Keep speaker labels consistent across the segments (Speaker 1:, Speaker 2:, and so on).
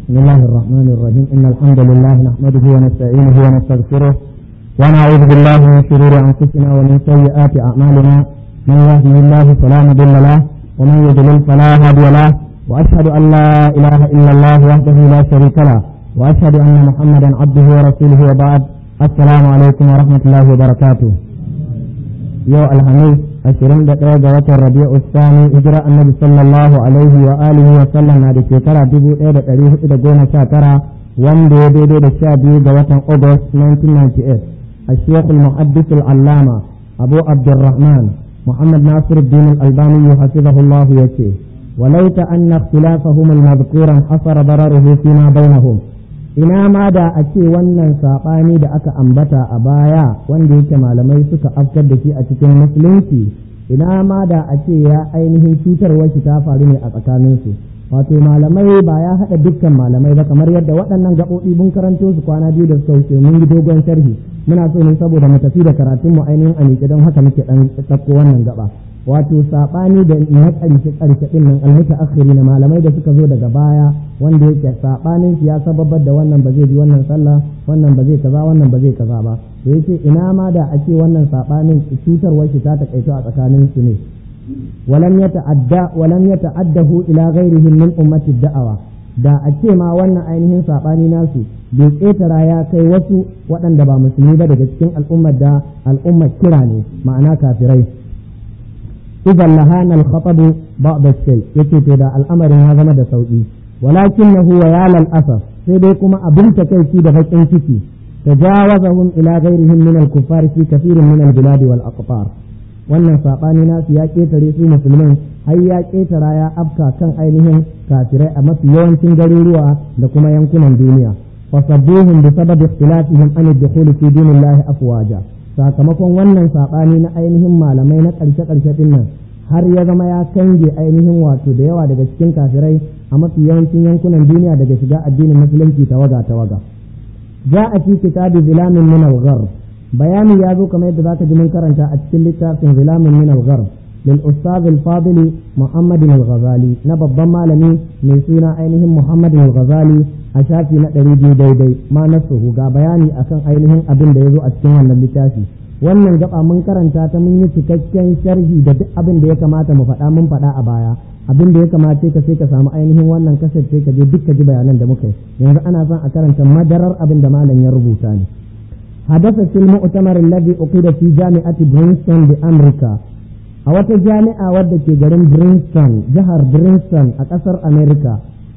Speaker 1: بسم الله الرحمن الرحيم إن الحمد لله نحمده ونستعينه ونستغفره ونعوذ بالله من شرور أنفسنا ومن سيئات أعمالنا من يهده الله فلا مضل له ومن يضلل فلا هادي له وأشهد أن لا إله إلا الله وحده لا شريك له وأشهد أن محمدا عبده ورسوله وبعد السلام عليكم ورحمة الله وبركاته يو الحميد ashirin da ɗaya ga watan rabi'u sani hijira annabi sallallahu alaihi wa alihi wa sallam na da shekara dubu ɗaya da ɗari hudu da goma sha tara wanda ya daidai da sha biyu ga watan august 1998 a shekul muhaddis al'allama abu abdurrahman muhammad nasir din al-albani hafizahullahu ya ce وليت أن اختلافهم المذكورا حصر ضرره فيما بينهم ina ma da a ce wannan saɓani da aka ambata a baya wanda yake malamai suka afkar da shi a cikin musulunci ina ma da a ce ya ainihin cutarwar shi ta faru ne a tsakaninsu wato malamai ba ya haɗa dukkan malamai ba kamar yadda waɗannan gaɓoɓi mun karanto su kwana biyu da suka wuce mun yi dogon sharhi muna so ne saboda mu tafi da karatun mu ainihin a miƙe don haka muke ɗan ɗauko wannan gaba wato saɓani da na ƙarshe ƙarshe ɗin nan almuta akhiri na malamai da suka zo daga baya wanda yake saɓanin ya sababar da wannan ba zai bi wannan sallah wannan ba zai kaza wannan ba zai kaza ba to yace ina ma da ake wannan saɓanin cutarwar shi ta takaito a tsakanin su ne walam yata'adda walam yata'addahu ila ghairihim min ummati da'awa da a ce ma wannan ainihin saɓani nasu bai ƙetara ya kai wasu waɗanda ba musulmi ba daga cikin al'ummar da al'ummar kira ne ma'ana kafirai إذا لهان الخطب بعض الشيء يكي تدا الأمر هذا مدى سوئي ولكنه ويا للأسف سيديكما أبنت كيفي دفك انتكي تجاوزهم إلى غيرهم من الكفار في كثير من البلاد والأقطار wannan saɓani nasu ya ƙetare su musulmin har ya ƙetara ya afka kan ainihin kafirai a mafi yawancin garuruwa da kuma yankunan duniya fasabbuhum bi sababi ikhtilafihim an ad-dukhul fi dinillahi afwaja sakamakon wannan saɓani na ainihin malamai na ƙarshe-ƙarshe ɗin nan har ya zama ya kange ainihin wato da yawa daga cikin kafirai a mafi yawancin yankunan duniya daga shiga addinin musulunci tawaga tawaga ja a fi kitabi zilamin min al bayani ya zo kamar yadda zaka ji mun karanta a cikin littafin zilamin min al lil ustaz al fadili muhammad al ghazali na babban malami mai suna ainihin muhammad al ghazali a shafi na ɗari biyu daidai ma na suhu ga bayani akan ainihin abin da ya zo a cikin wannan littafi wannan gaba mun karanta ta mun yi cikakken sharhi da duk abin da ya kamata mu faɗa mun faɗa a baya abin da ya kamace ka sai ka samu ainihin wannan kasar sai ka je duk ka ji bayanan da muka yi yanzu ana son a karanta madarar abin da malam ya rubuta ne حدث في المؤتمر الذي أقيد في جامعة برينستون بأمريكا a wata jami'a wadda ke garin Princeton jihar Princeton a ƙasar Amerika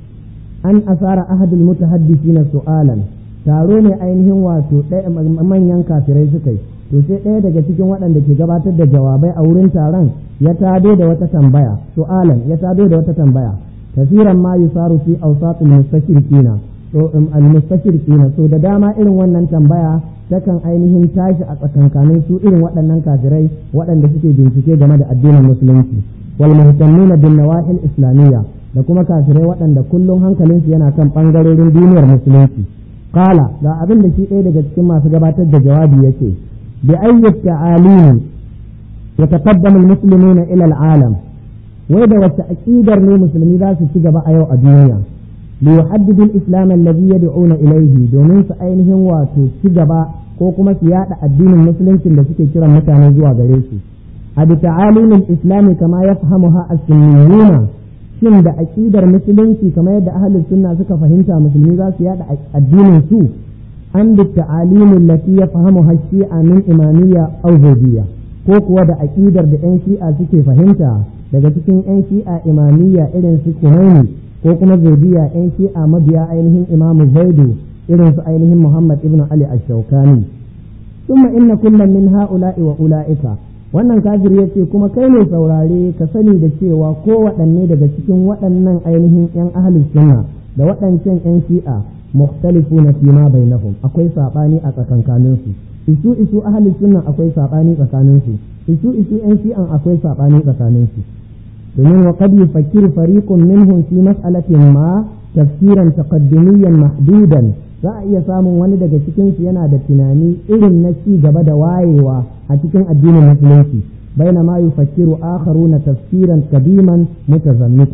Speaker 1: an asara ahadul mutahaddisina su'alan taro ne ainihin wato manyan kafirai suka yi to sai ɗaya daga cikin waɗanda ke gabatar da jawabai a wurin taron ya tado da wata tambaya su'alan ya tado da wata tambaya kasiran ma yusaru fi awsatil mustashirikina to al mustashirikina so da dama irin wannan tambaya takan ainihin tashi a tsakankanin su irin waɗannan kafirai waɗanda suke bincike game da addinin musulunci wal muhtammina bin nawahil islamiyya da kuma kafirai waɗanda kullum hankalinsu yana kan ɓangarorin duniyar musulunci kala ga abin da shi ɗaya daga cikin masu gabatar da jawabi yake bi ayyat ta'alim ya taqaddamu almuslimuna ila alalam wai da wacce aqidar ne musulmi za su ci gaba a yau a duniya li yuhaddidu al-islam alladhi yad'una ilayhi domin su ainihin wato ci gaba ko kuma su yada addinin musuluncin da suke kiran mutane zuwa gare su a bi ta'alimin islami kama yafhamuha as-sunniyuna shin da aƙidar musulunci kamar yadda ahalin sunna suka fahimta musulmi za su yada addinin su an bi ta'alimin lati ya fahimu shi'a min imamiyya aw zubiyya ko kuwa da aƙidar da yan shi'a suke fahimta daga cikin yan shi'a imamiyya irin su kumaini ko kuma zubiyya yan shi'a mabiya ainihin imamu zaidu irin su ainihin muhammad ibn ali ash-shawkani ثم إن كل من هؤلاء وأولئك wannan kafir ya ce kuma kai ne saurare ka sani da cewa ko waɗanne daga cikin waɗannan ainihin 'yan ahalus sunna da waɗancan 'yan shi'a mukhtalifu na fi ma bainahum akwai saɓani a tsakankanin su isu isu ahalus sunna akwai saɓani tsakanin su isu isu 'yan shi'an akwai saɓani tsakanin su domin wa qad yufakkiru fariqun minhum fi mas'alatin ma tafsiran taqaddumiyyan mahdudan za a iya samun wani daga cikinsu yana da tunani irin na ci gaba da wayewa a cikin addinin musulunci baina ma yufakkiru akharuna tafsiran kadiman mutazammitan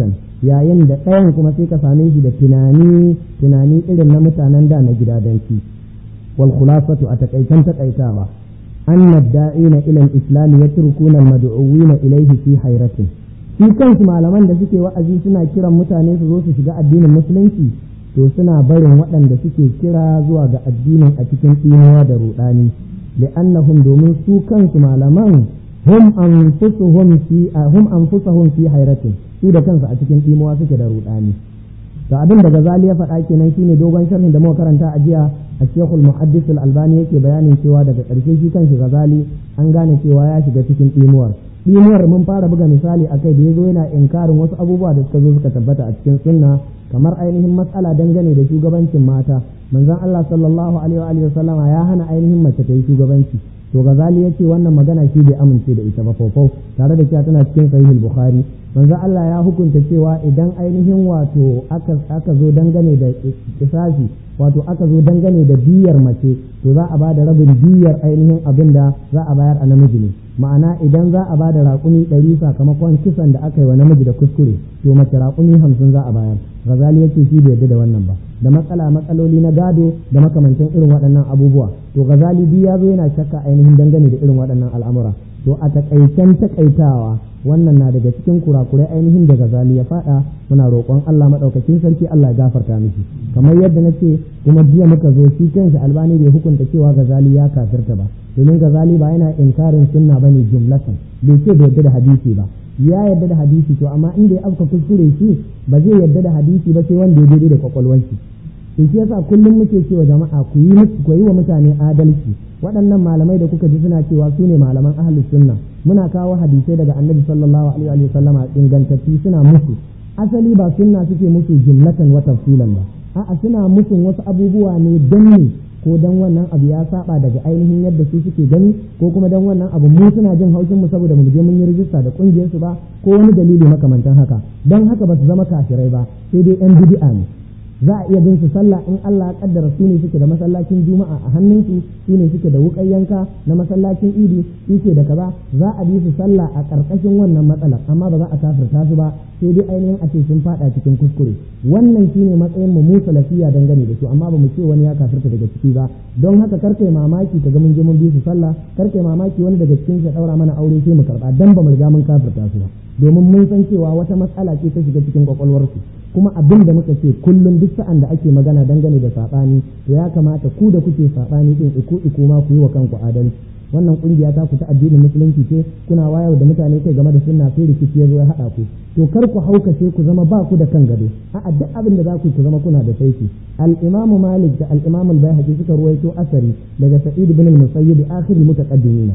Speaker 1: yayin da ɗayan kuma sai ka same shi da tunani tunani irin na mutanen da na gidadanci wal khulasatu a takaitan takaitawa anna da'ina ila al-islam yatrukuna al-mad'uwina ilayhi fi hayratin shi kansu malaman da suke wa'azi suna kiran mutane su zo su shiga addinin musulunci to suna barin waɗanda suke kira zuwa ga addinin a cikin tsinuwa da ruɗani li'annahum domin su kansu malaman hum anfusuhum fi hum anfusuhum fi hayratin su da kansu a cikin tsinuwa suke da ruɗani to abin da Ghazali ya faɗa kenan shine dogon sharhin da muka karanta a jiya a Sheikhul Muhaddis Al-Albani yake bayanin cewa daga ƙarshe shi kanshi Ghazali an gane cewa ya shiga cikin tsinuwar tsinuwar mun fara buga misali akai da yazo yana inkarin wasu abubuwa da suka zo suka tabbata a cikin sunna kamar ainihin matsala dangane da shugabancin mata manzon Allah sallallahu alaihi wa sallama ya hana ainihin mace ta yi shugabanci to Ghazali yace wannan magana shi bai amince da ita ba fofo tare da cewa tana cikin sahihul Bukhari manzon Allah ya hukunta cewa idan ainihin wato aka aka zo dangane da kisasi wato aka zo dangane da biyar mace to za a ba da rabin biyar ainihin abin da za a bayar a namiji ne ma'ana idan za a ba da raƙumi ɗari sakamakon kisan da aka yi wa namiji da kuskure to mace raƙumi hamsin za a bayar gazali yake shi bai yarda da wannan ba da matsala matsaloli na gado da makamantan irin waɗannan abubuwa to gazali biyu ya zo yana shakka ainihin dangane da irin waɗannan al'amura to a takaicen takaitawa wannan na daga cikin kurakurai ainihin da gazali ya faɗa muna roƙon Allah maɗaukakin sarki Allah ya gafarta miki kamar yadda na ce kuma jiya muka zo shi kanshi albani bai hukunta cewa gazali ya kafirta ba domin gazali ba yana inkarin sunna bane jumlatan bai ce bai yarda da hadisi ba ya yarda da hadisi to amma inda ya afka kuskure shi ba zai yarda da hadisi ba sai wanda ya daidai da kwakwalwarki to shi yasa kullum muke cewa jama'a ku yi ku yi wa mutane adalci waɗannan malamai da kuka ji suna cewa su ne malaman ahlus sunna muna kawo hadisai daga annabi sallallahu alaihi wa sallama ingantacci suna musu asali ba sunna suke musu jumlatan wa tafsilan ba a'a suna musun wasu abubuwa ne don ne ko dan wannan abu ya saba daga ainihin yadda su suke gani ko kuma dan wannan abu mu suna jin haushin mu saboda mu je mun yi rijista da kungiyar su ba ko wani dalili makamantan haka dan haka ba su zama kafirai ba sai dai yan bid'a ne za a iya bin su sallah in Allah ya kaddara su ne suke da masallacin juma'a a hannunsu su ne suke da wukan yanka na masallacin idi suke da kaza za a bi su sallah a karkashin wannan matsalar amma ba za a kafirta su ba sai dai ainihin a ce sun fada cikin kuskure wannan shine matsayin mu musa lafiya dangane da su amma ba mu ce wani ya kafirta daga ciki ba don haka karkai mamaki ka ga mun je mun bi su sallah karkai mamaki wani daga cikin ya daura mana aure sai mu karba dan ba mu riga mun kafirta su ba domin mun san cewa wata matsala ce ta shiga cikin kwakwalwarsu kuma abin da muka ce kullum duk sa'an da ake magana dangane da saɓani to ya kamata ku da kuke saɓani din iku iku ma ku yi wa kanku adalci wannan kungiya ta ku ta addinin musulunci ce kuna wayar da mutane kai game da sunna sai rikici ya zo ya haɗa ku to kar ku haukace ku zama ba ku da kan gado a duk abin da za ku ku zama kuna da saiti al-imam malik da al-imam al-baihaqi suka ruwaito asari daga sa'id ibn al-musayyib akhir al-mutaqaddimin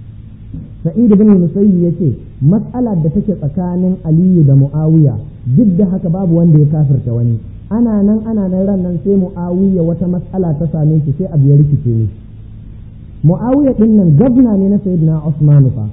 Speaker 1: sa'id ibn al-musayyib yace mas'alar da take tsakanin aliyu da muawiya duk da haka babu wanda ya kafirta wani ana nan ana nan ran nan sai muawiya wata mas'ala ta same shi sai abu ya rikice ni muawiya din nan gwamna ne na sayyidina usman fa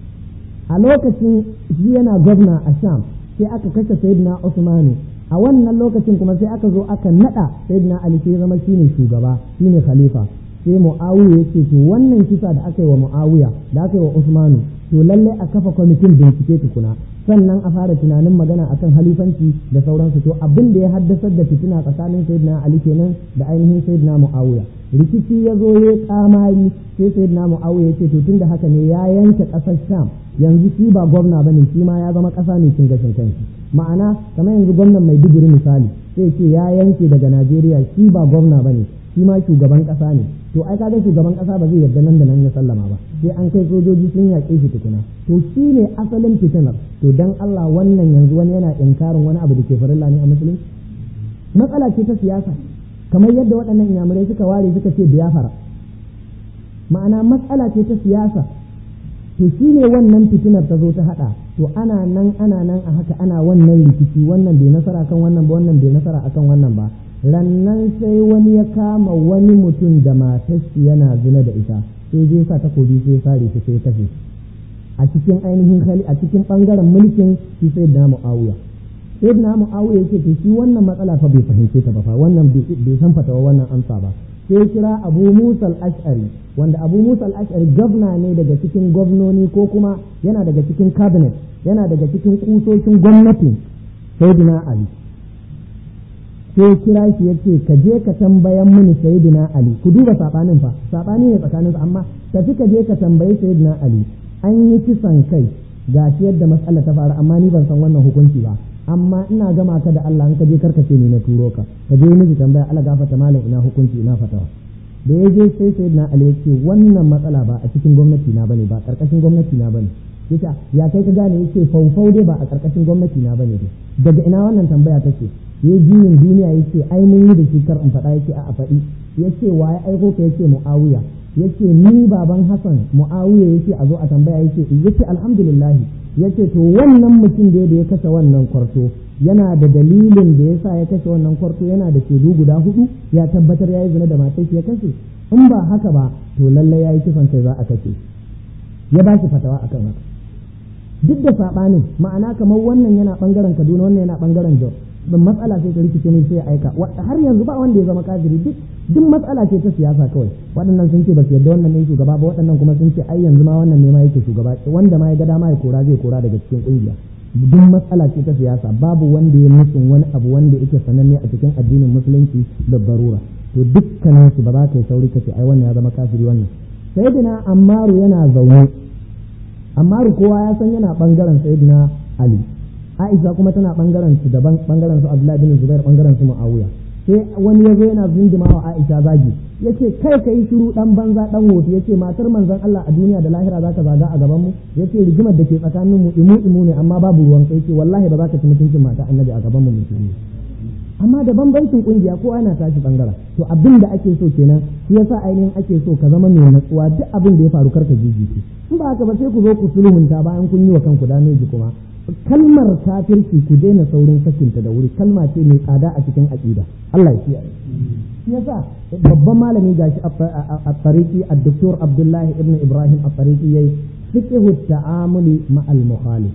Speaker 1: a lokacin shi yana gwamna a sham sai aka kashe sayyidina usman a wannan lokacin kuma sai aka zo aka nada sayyidina ali sai zama shine shugaba shine khalifa sai muawiya yake to wannan kisa da aka yi wa muawiya da aka yi wa usmanu to lallai a kafa kwamitin bincike tukuna sannan a fara tunanin magana akan halifanci da sauransu to abin da ya haddasar da fitina tsakanin sayyidina ali kenan da ainihin sayyidina muawiya rikici ya zo ya kamari sai sayyidina muawiya ya ce to tunda haka ne ya yanke kasar sham yanzu shi ba gwamna bane shi ma ya zama kasa ne cin gashin kanshi ma'ana kamar yanzu gwamnan maiduguri misali sai ce ya yanke daga najeriya shi ba gwamna bane shi ma shugaban kasa ne to ai kaga shugaban kasa ba zai yarda nan da nan ya sallama ba sai an kai sojoji sun yaƙe shi tukuna to shi ne asalin fitinar to dan Allah wannan yanzu wani yana inkarin wani abu da ke farilla ne a musulunci matsala ce ta siyasa kamar yadda waɗannan inyamurai suka ware suka ce biyafara ma'ana matsala ce ta siyasa to shi ne wannan fitinar ta zo ta haɗa to ana nan ana nan a haka ana wannan rikici wannan bai nasara kan wannan ba wannan bai nasara akan wannan ba rannan sai wani ya kama wani mutum da matashi yana zina da ita sai je sa takobi sai sare shi sai kashe a cikin ainihin hali a cikin bangaren mulkin shi sai da mu'awiya sai da mu'awiya yake to shi wannan matsala fa bai fahimce ta ba fa wannan bai san fatawa wannan amsa ba sai kira abu musa al-ash'ari wanda abu musa al-ash'ari gwamna ne daga cikin gwamnoni ko kuma yana daga cikin cabinet yana daga cikin kusoshin gwamnatin sayyidina ali sai kira shi ya ce ka je ka tambayan mini sayyidina ali ku duba sabanin fa sabani ne tsakaninsu amma tafi ka je ka tambayi sayyidina ali an yi kisan kai ga shi yadda matsala ta faru amma ni ban san wannan hukunci ba amma ina gama ka da Allah an ka je karkace ni na turo ka ka je miji tambaya Allah gafata malam ina hukunci ina fatawa da ya je sai sayyidina ali ya ce wannan matsala ba a cikin gwamnati na bane ba karkashin gwamnati na bane yasa ya kai ka gane yace faufau dai ba a karkashin gwamnati na bane dai daga ina wannan tambaya take ya juyin duniya ya ce ai mun yi da shi kar in faɗa yake a faɗi ya ce wa ya aiko ka yace mu'awiya ya ce ni baban hasan mu'awiya ya ce a zo a tambaya ya ce ya ce alhamdulillah ya ce to wannan mutum da ya kashe wannan kwarto yana da dalilin da ya sa ya kashe wannan kwarto yana da shaidu guda hudu ya tabbatar ya yi zina da matar ya kashe in ba haka ba to lallai ya yi kisan kai za a kashe ya ba shi fatawa akan haka duk da saɓanin ma'ana kamar wannan yana ɓangaren kaduna wannan yana ɓangaren jos ban matsala ce ta rikice ne sai ya aika har yanzu ba wanda ya zama kafiri duk duk matsala ce ta siyasa kawai waɗannan sun ce ba su yarda wannan ne shugaba ba waɗannan kuma sun ce ai yanzu ma wannan ne ma yake shugaba wanda ma ya ga dama ya kora zai kora daga cikin kungiya duk matsala ce ta siyasa babu wanda ya musun wani abu wanda yake sananne a cikin addinin musulunci da barura to dukkanin su ba za ka yi sauri kace ai wannan ya zama kafiri wannan sayyidina ammaru yana zaune ammaru kowa ya san yana bangaren sayyidina ali Aisha kuma tana bangaren su daban bangaren su Abdullahi bin Zubair bangaren su Muawiya sai wani yazo yana zindima wa Aisha zagi yace kai kai shiru dan banza dan wofi yace matar manzon Allah a duniya da lahira zaka zaga a gaban mu yace rigimar da ke tsakanin mu imu imu ne amma babu ruwan kai yace wallahi ba za ka ci mutuncin mata annabi a gaban mu musulmi amma da bambancin kungiya ko ana tashi bangaren to abin da ake so kenan shi yasa ainihin ake so ka zama mai natsuwa duk abin da ya faru karka jijiki in ba haka ba sai ku zo ku sulhunta bayan kun yi wa kanku dameji kuma kalmar kafirci ku daina saurin sakinta da wuri kalma ce mai tsada a cikin aqida Allah ya kiyaye shi yasa babban malami gashi a tariki ad-doktor Abdullah ibn Ibrahim a tariki yayi fiqhu ta'amuli ma'al mukhalif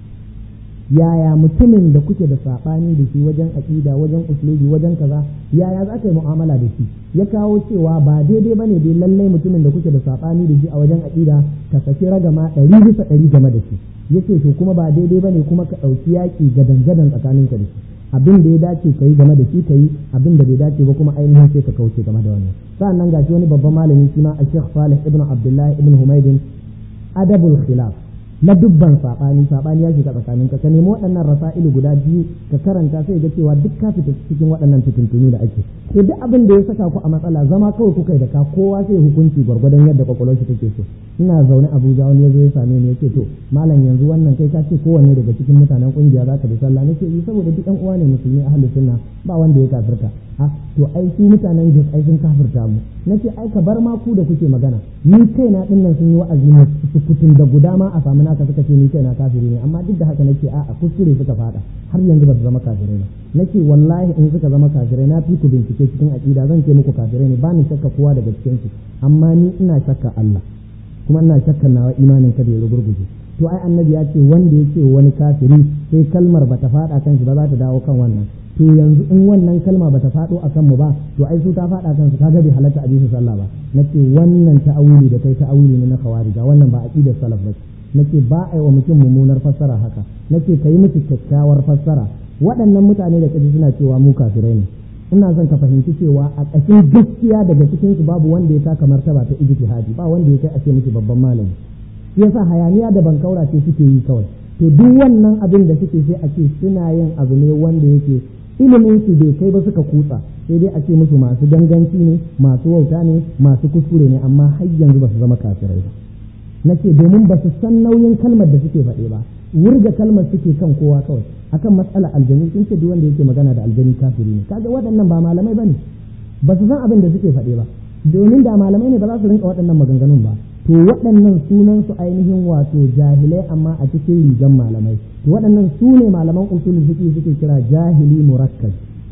Speaker 1: yaya mutumin da kuke da sabani da shi wajen aqida wajen uslubi wajen kaza yaya za ka yi mu'amala da shi ya kawo cewa ba daidai bane dai lallai mutumin da kuke da sabani da shi a wajen aqida ka saki ragama ɗari bisa ɗari game da shi yace to kuma ba daidai bane kuma ka ɗauki yaƙi gadan gadan tsakanin ka da shi abin da ya dace ka yi game da shi ka yi abin da bai dace ba kuma ainihin sai ka kauce game da wannan sa'annan gashi wani babban malami shi ma a Sheikh Salih ibn Abdullah ibn Humaydin adabul khilaf na dubban saɓani saɓani ya shiga tsakanin ka ka nemi waɗannan rasa'ilu guda biyu ka karanta sai ga cewa duk ka fita cikin waɗannan fitintunu da ake to duk abin da ya saka ku a matsala zama kawai kuka yi da ka kowa sai hukunci gwargwadon yadda kwakwalwar shi take so ina zaune Abuja wani ya zo ya same ni yace to malam yanzu wannan kai ka ce kowanne daga cikin mutanen kungiya za ka bi sallah nake yi saboda duk ɗan uwa ne musulmi ahlus sunna ba wanda ya kafirta a to ai su mutanen Jos ai sun kafirta mu nace ai ka bar ma ku da kuke magana ni kaina din nan sun yi wa'azi ne su kutun da guda ma a samu naka suka ce ni kaina kafiri ne amma duk da haka nake a'a kuskure suka fada har yanzu ba su zama kafirai ba nake wallahi in suka zama kafirai na fi ku bincike cikin aqida zan ce muku kafirai ne ba ni shakka kowa daga cikin su amma ni ina shakka Allah kuma ina shakka nawa imanin ka bai rugurguje to ai annabi ya ce wanda ya ce wani kafiri sai kalmar bata fada kan shi ba za ta dawo kan wannan to yanzu in wannan kalma bata faɗo a kanmu ba to ai su ta faɗa kansu kaga bai halatta a bisa sallah ba nace wannan ta'awuli da kai ta'awuli ne na khawarija wannan ba aqidar salaf ba nace ba ai wa mutum mummunar fassara haka nace kai musu kyakkyawar fassara waɗannan mutane da kaji suna cewa mu kafirai ne ina son ka fahimci cewa a ƙashin gaskiya daga cikin su babu wanda ya taka martaba ta ijtihadi ba wanda ya kai a ce miki babban malami yasa hayaniya da bankaura ce suke yi kawai to duk wannan abin da suke sai a ce suna yin abu ne wanda yake ilimin su bai kai ba suka kutsa sai dai a ce musu masu ganganci ne masu wauta ne masu kuskure ne amma har yanzu ba su zama kafirai ba nace domin ba su san nauyin kalmar da suke faɗe ba wurga kalmar suke kan kowa kawai akan matsala aljanu sun ce duk wanda yake magana da aljani kafiri ne kaga waɗannan ba malamai bane ba su san abin da suke faɗe ba domin da malamai ne ba za su rinka waɗannan maganganun ba to waɗannan sunan su ainihin wato jahilai amma a cikin rigan malamai to waɗannan su ne malaman usulul fiqh suke kira jahili murakkab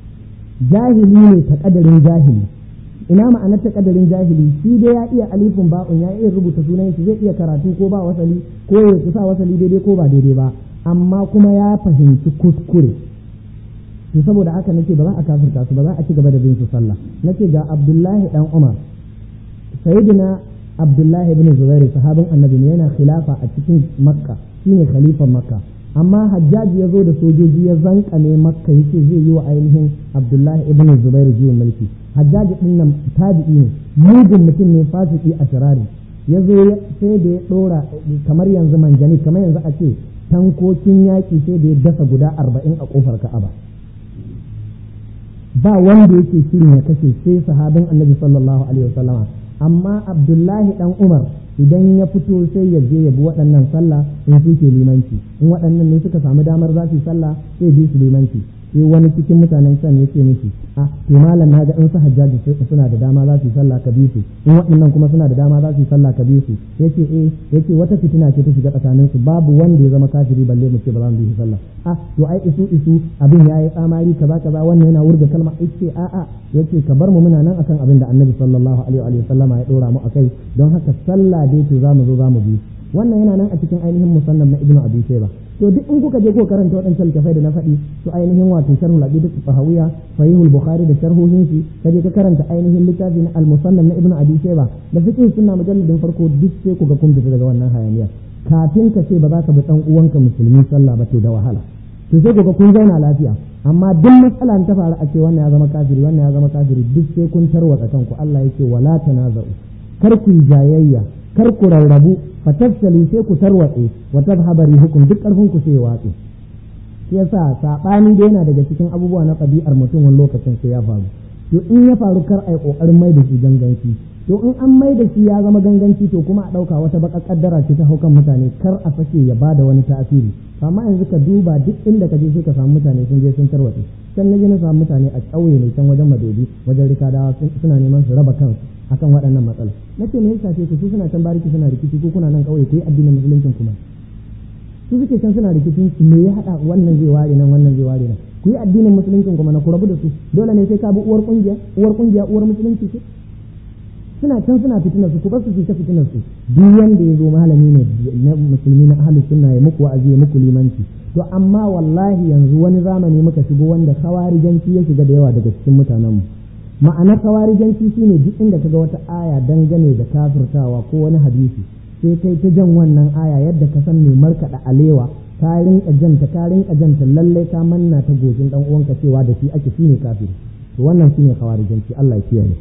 Speaker 1: jahili ne ta kadarin jahili ina ma'anar ta kadarin jahili shi dai ya iya alifin ba'un ya iya rubuta sunan shi zai iya karatu ko ba wasali ko ya kusa wasali daidai ko ba daidai ba amma kuma ya fahimci kuskure to saboda haka nace ba za a kafirta su ba za a ci gaba da bin su sallah nace ga Abdullahi dan Umar sayyidina Abdullahi ibn Zubair sahabin annabi ne yana khilafa a cikin Makka shine khalifan Makka amma hajjaji ya zo da sojoji ya zankane makka yace zai yi wa ainihin abdullahi ibn zubairu juyin mulki hajjaji din nan tabi'i ne mugun mutum ne fasiki a shirari ya zo sai da ya dora kamar yanzu manjani kamar yanzu a ce tankokin yaƙi sai da ya dasa guda arba'in a ƙofar ka'aba ba wanda yake shirin ya kashe sai sahabin annabi sallallahu alaihi wasallama amma abdullahi dan umar idan ya fito sai ya je ya bi waɗannan sallah in suke limanci in waɗannan ne suka samu damar za su yi sallah sai bi su limanci sai wani cikin mutanen can ya ce miki a to malam na ga in su hajjaji suna da dama za su yi sallah ka bi su in waɗannan kuma suna da dama za su yi sallah ka bi su yace eh yace wata fitina ce ta shiga tsakanin su babu wanda ya zama kafiri balle mu ce ba za mu bi shi sallah a to ai isu isu abin yayi tsamari kaza kaza wannan yana wurga kalma yace a a yace ka bar mu muna nan akan abin da annabi sallallahu alaihi wa sallama ya dora mu akai don haka sallah dai to za mu zo za mu bi wannan yana nan a cikin ainihin musannaf na ibnu abi shayba to duk in kuka je ko karanta waɗancan littafai da na faɗi su ainihin wato sharhul aqida tahawiyya sahihul bukhari da sharhohin shi kaje ka karanta ainihin littafi na al musannaf na ibnu abi shayba da fiqh sunna mujalladin farko duk sai ku ga kun fita daga wannan hayaniyar kafin ka ce ba za ka bi dan uwanka musulmi sallah ba to da wahala to sai ku ga kun zauna lafiya amma duk matsala ta faru a ce wannan ya zama kafiri wannan ya zama kafiri duk sai kun tarwatsa kanku Allah yake wala tanaza'u kar ku jayayya kar ku rarrabu fatafsali sai ku tarwatse wa tadhhaba rihukum duk karfin ku sai watsi shi yasa sabani da yana daga cikin abubuwa na ɗabi'ar mutum wani lokacin sai ya faru to in ya faru kar ai kokarin mai da shi ganganci to in an mai da shi ya zama ganganci to kuma a ɗauka wata baka kaddara ce ta haukan mutane kar a sake ya bada wani tasiri amma yanzu ka duba duk inda ka je sai ka samu mutane sun je sun tarwatse can na je na samu mutane a ƙauye mai can wajen madobi wajen rikadawa suna neman su raba kansu akan waɗannan matsala na ce me ya shafe ku su suna can bariki suna rikici ko kuna nan ƙauye ku yi addinin musuluncin kuma su suke can suna rikicin su me ya haɗa wannan zai ware nan wannan zai ware nan ku yi addinin musuluncin kuma na ku rabu da su dole ne sai ka bi uwar kungiya uwar kungiya uwar musulunci ce suna can suna fitinar su ku bar su su ta fitinar su duk wanda ya zo malami ne na musulmi na ahlus sunna ya muku wa'azi ya muku limanci to amma wallahi yanzu wani zamani muka shigo wanda kawarijanci ya shiga da yawa daga cikin mutanenmu ma'anar kawarijanci shine duk inda kaga wata aya dangane da kafirtawa ko wani hadisi sai kai ta jan wannan aya yadda ka san mai markaɗa alewa ka rinka janta ka rinka janta lalle ka manna ta gojin dan uwanka cewa da shi ake shine kafiri to wannan shine kawarijanci Allah ya kiyaye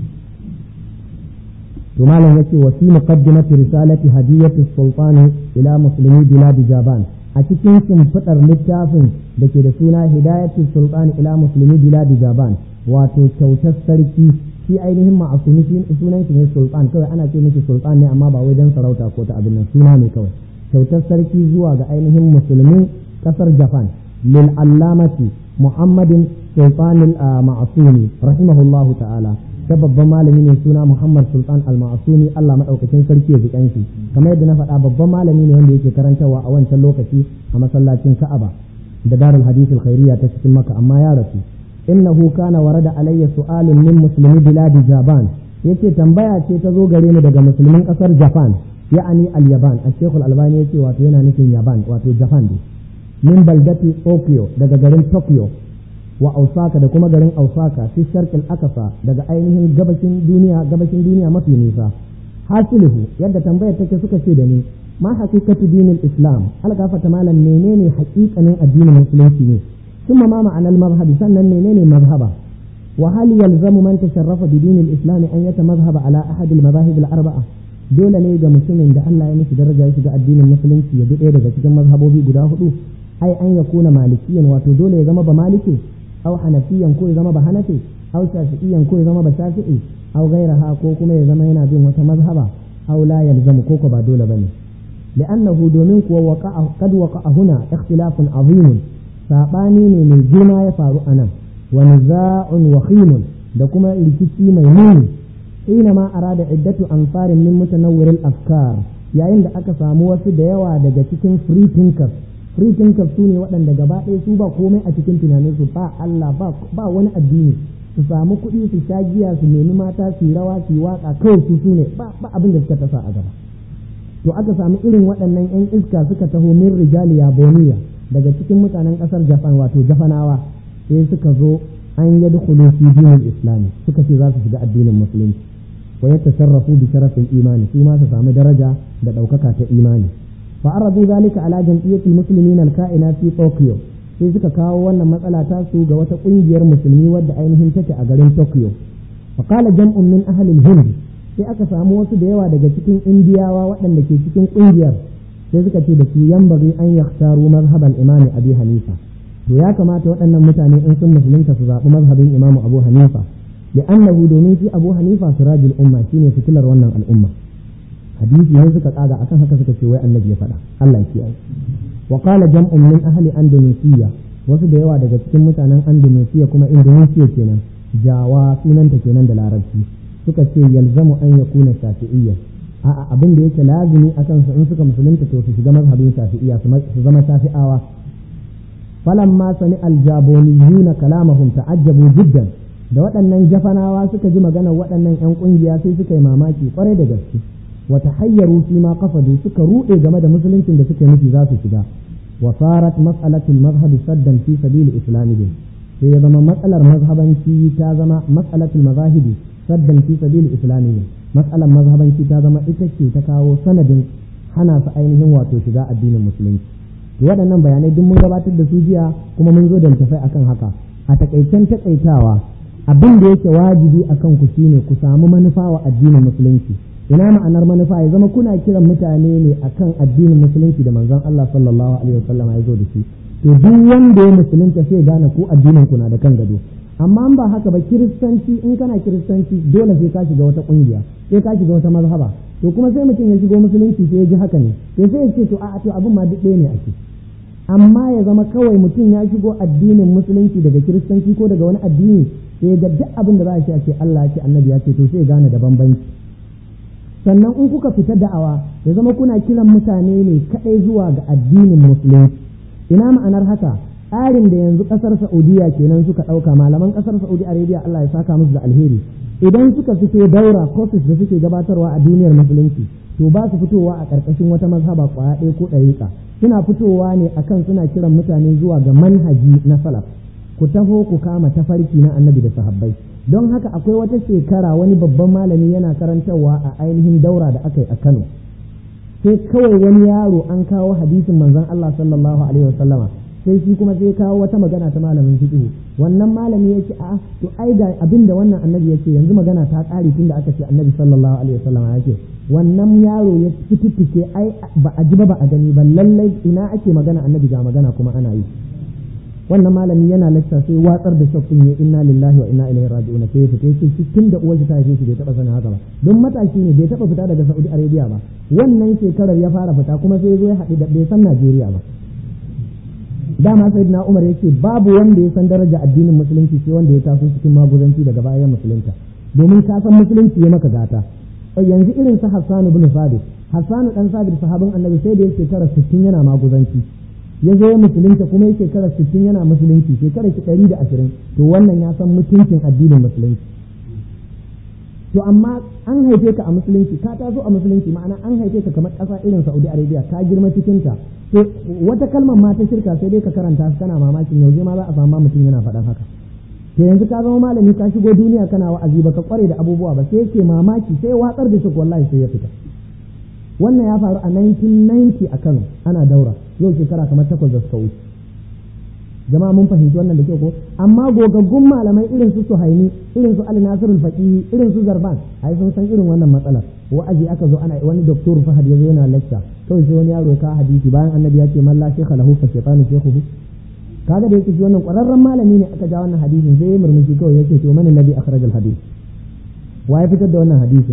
Speaker 1: to malam yace wa fi muqaddimati risalati hadiyatu sultan ila muslimi bilad jaban a cikin shimfiɗar littafin da ke da suna hidayatu sultan ila muslimi bilad jaban wato kyautar sarki shi ainihin ma'asumi sunan shi ne sultan kawai ana ce mishi sultan ne amma ba wai dan sarauta ko ta abin nan suna ne kawai kyautar sarki zuwa ga ainihin musulmin kasar japan lil allamati muhammadin sultan al ma'asumi rahimahullahu ta'ala ta babban malami ne suna muhammad sultan al ma'asumi Allah madaukakin sarki ya ji kanshi kamar yadda na faɗa babban malami ne wanda yake karantarwa a wancan lokaci a masallacin ka'aba da darul hadith al khairiyya ta cikin maka amma ya rasu innahu kana warada alayya su'alun min muslimi biladi japan yace tambaya ce ta zo gare ni daga musulmin kasar japan ya'ani al-yaban al-shaykh al-albani yace wato yana nufin yaban wato japan ne min baldati tokyo daga garin tokyo wa osaka da kuma garin osaka fi sharqil akasa daga ainihin gabashin duniya gabashin duniya mafi nisa hasiluhu yadda tambayar take suka ce da ni ma haqiqatu dinil islam algafata malam menene haƙiƙanin addinin musulunci ne ثم ما معنى المذهب سنة منين مذهبا وهل يلزم من تشرف بدين الإسلام أن يتمذهب على أحد المذاهب الأربعة dole ne ga mutumin da Allah ya mishi daraja ya shiga addinin musulunci ya ɗaya daga cikin mazhabobi guda hudu ai an ya kuna malikiyan wato dole ya zama ba maliki aw hanafiyan ko ya zama ba hanafi aw shafi'iyan ko ya zama ba shafi'i aw gairaha ko kuma ya zama yana bin wata mazhaba aw la yalzamu ko ko ba dole bane li'annahu domin kuwa waqa'a qad waqa'a huna ikhtilafun azimun saɓani ne mai girma ya faru a nan wa niza'un wahimun da kuma rikici mai muni hina ma arada iddatu anfarin min mutanawwiril afkar yayin da aka samu wasu da yawa daga cikin free thinkers free thinkers su ne waɗanda gaba ɗaya su ba komai a cikin tunaninsu ba Allah ba wani addini su samu kuɗi su sha giya su nemi mata su rawa su waka kawai su su ne ba abin da suka tasa a gaba to aka samu irin waɗannan 'yan iska suka taho min rijali yaboniya daga cikin mutanen ƙasar japan wato japanawa sai suka zo an yi dukulu fi dinin islami suka ce za su shiga addinin musulunci wa ya tasarrafu bi sharafin imani su ma su samu daraja da ɗaukaka ta imani fa aradu zalika ala jam'iyyatil muslimin al-ka'ina fi Tokyo sai suka kawo wannan matsala ta su ga wata kungiyar musulmi wadda ainihin take a garin Tokyo fa qala jam'un min ahli al-hind sai aka samu wasu da yawa daga cikin indiyawa waɗanda ke cikin kungiyar sai suka ce da su yambari an yaktaru mazhabal imami abi hanifa to ya kamata waɗannan mutane in sun musulunta su zaɓi mazhabin imamu abu hanifa da annahu domin shi abu hanifa sirajul umma shine fitilar wannan al'umma hadisi ne suka tsaga akan haka suka ce wai annabi ya faɗa Allah ya kiyaye wa qala jam'un min ahli indonesia wasu da yawa daga cikin mutanen indonesia kuma indonesia kenan jawa sunanta kenan da larabci suka ce yalzamu an yakuna shafi'iyya a'a abin da yake lazimi akan su in suka musulunta to su shiga mazhabin shafi'iyya su zama shafi'awa falamma sami aljaboniyuna kalamahum ta'ajjabu jiddan da waɗannan jafanawa suka ji maganar waɗannan 'yan ƙungiya sai suka yi mamaki kwarai da gaske wata hayyaru fi ma kafadu suka ruɗe game da musuluncin da suke nufi za su shiga wa sarat mas'alatul mazhabi saddan fi sabili islamihim sai ya zama matsalar mazhabanci ta zama mas'alatul mazahibi saddan fi sabili islamihim matsalar mazhabanci ta zama ita ce ta kawo sanadin hana su ainihin wato shiga addinin musulunci waɗannan bayanai duk mun gabatar da su jiya kuma mun zo da littafai akan haka a takaicen takaitawa abin da yake wajibi akan ku shine ku samu manufa wa addinin musulunci ina ma'anar manufa ya zama kuna kiran mutane ne akan addinin musulunci da manzon Allah sallallahu alaihi wasallam ya zo da shi to duk wanda ya musulunta sai gane ku addinin ku na da kan gado amma ba haka ba kiristanci in kana kiristanci dole sai ka shiga wata kungiya sai ka shiga wata mazhaba to kuma sai mutum ya shigo musulunci sai ya ji haka ne to sai ya ce to a'a to abin ma duk ɗaya ne ake amma ya zama kawai mutum ya shigo addinin musulunci daga kiristanci ko daga wani addini sai ga duk abin da za a ce a ce Allah ya ce annabi ya ce to sai gane da bambanci sannan in kuka fita da'awa ya zama kuna kiran mutane ne kadai zuwa ga addinin musulunci ina ma'anar haka tsarin da yanzu kasar Saudiya kenan suka ɗauka malaman kasar Saudi Arabia Allah ya saka musu da alheri idan suka fito daura courses da suke gabatarwa a duniyar musulunci to ba su fitowa a ƙarƙashin wata mazhaba kwaya ɗaya ko ɗariƙa suna fitowa ne akan suna kiran mutane zuwa ga manhaji na salaf ku taho ku kama tafarki na annabi da sahabbai don haka akwai wata shekara wani babban malami yana karantarwa a ainihin daura da aka yi a Kano sai kawai wani yaro an kawo hadisin manzon Allah sallallahu alaihi wasallama sai shi kuma sai kawo wata magana ta malamin fiqh wannan malami yake a to ai ga abin da wannan annabi yake yanzu magana ta ƙare tunda aka ce annabi sallallahu alaihi wasallama yake wannan yaro ya fitike ai ba a ji ba ba a gani ba lallai ina ake magana annabi ga magana kuma ana yi wannan malami yana lacca sai watsar da shakkun ya inna lillahi wa inna ilaihi raji'un sai ya fita yake tun da uwar ta haife shi bai taba sanin haka ba don matashi ne bai taba fita daga Saudi Arabia ba wannan shekarar ya fara fita kuma sai ya zo ya haɗu da bai san Najeriya ba dama sayyidina Umar yake babu wanda ya san daraja addinin musulunci sai wanda ya taso cikin maguzanci daga bayan musulunta domin ka san musulunci ya maka gata yanzu irin su Hassan ibn Sabit Hassan dan Sabit sahabin Annabi sai da ya shekara 60 yana maguzanci ya zo musulunta kuma ya shekara 60 yana musulunci shekara ki 120 to wannan ya san mutuncin addinin musulunci to amma an haife ka a musulunci ka taso a musulunci ma'ana an haife ka kamar ƙasa irin Saudi Arabia ka girma cikin ta to wata kalmar ma ta shirka sai dai ka karanta kana mamakin yaushe ma za a samu mutum yana faɗan haka to yanzu ka zama malami ka shigo duniya kana wa'azi baka kware da abubuwa ba sai yake mamaki sai watsar da shi wallahi sai ya fita wannan ya faru a 1990 a Kano ana daura yau shekara kamar takwas da suka wuce jama'a mun fahimci wannan da kyau ko amma gogaggun malamai irin su Suhaimi irin su Ali Nasirul Faqih irin su Zarban ai sun san irin wannan matsalar wa'azi aka zo ana wani doktor Fahad ya zo yana lecture kawai sai wani yaro ya kawo hadisi bayan annabi ya ce man la shaykha lahu fa shaytanu shaykhuhu kaga da yake shi wannan ƙwararren malami ne aka ja wannan hadisin sai ya murmushi kawai yake to man alladhi akhraj al hadith wa ya fitar da wannan hadisin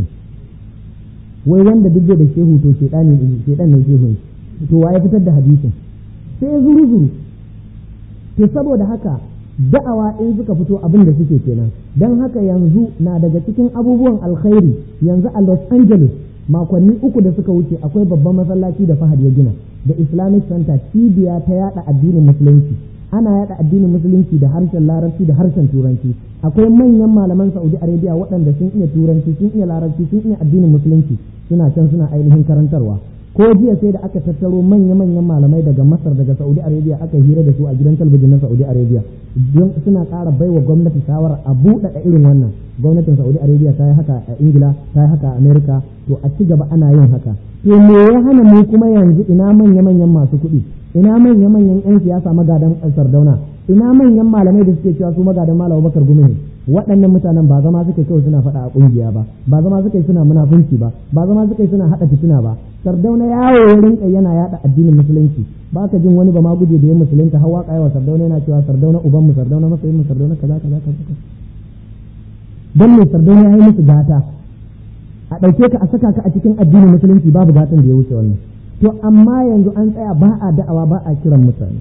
Speaker 1: wai wanda duk da shehu to shedani shedan ne shehu to wa ya fitar da hadisin sai ya zuru zuru to saboda haka da'awa in suka fito abin da suke kenan dan haka yanzu na daga cikin abubuwan alkhairi yanzu a Los Angeles makonni uku da suka wuce akwai babban masallaci da Fahad ya gina da Islamic Center cibiya ta yada addinin musulunci ana yada addinin musulunci da harshen larabci da harshen turanci akwai manyan malaman saudi arabia waɗanda sun iya turanci sun iya larabci sun iya addinin musulunci suna can suna ainihin karantarwa ko jiya sai da aka tattaro manya-manyan malamai daga masar daga saudi arabia aka hira da su a gidan talabijin na saudi arabia don suna ƙara baiwa gwamnati shawarar a buɗaɗa irin wannan gwamnatin saudi arabia ta yi haka a ingila ta yi haka a america to a ci gaba ana yin haka to me ya hana mu kuma yanzu ina manya-manyan masu kuɗi ina manya-manyan 'yan siyasa magadan sardauna ina manyan malamai da suke cewa su magadan malam bakar gumi ne waɗannan mutanen ba zama suke kawai suna faɗa a ƙungiya ba ba zama suke suna munafunci ba ba zama suke suna haɗa fitina ba sardauna yawo ya rinka yana yaɗa addinin musulunci ba ka jin wani ba ma guje da ya musulunta hawa wa sardauna yana cewa sardauna uban mu sardauna masoyin mu sardauna kaza kaza kaza dan mai sardauna ya yi musu gata a ɗauke ka a saka ka a cikin addinin musulunci babu gatan da ya wuce wannan to amma yanzu an tsaya ba a da'awa ba a kiran mutane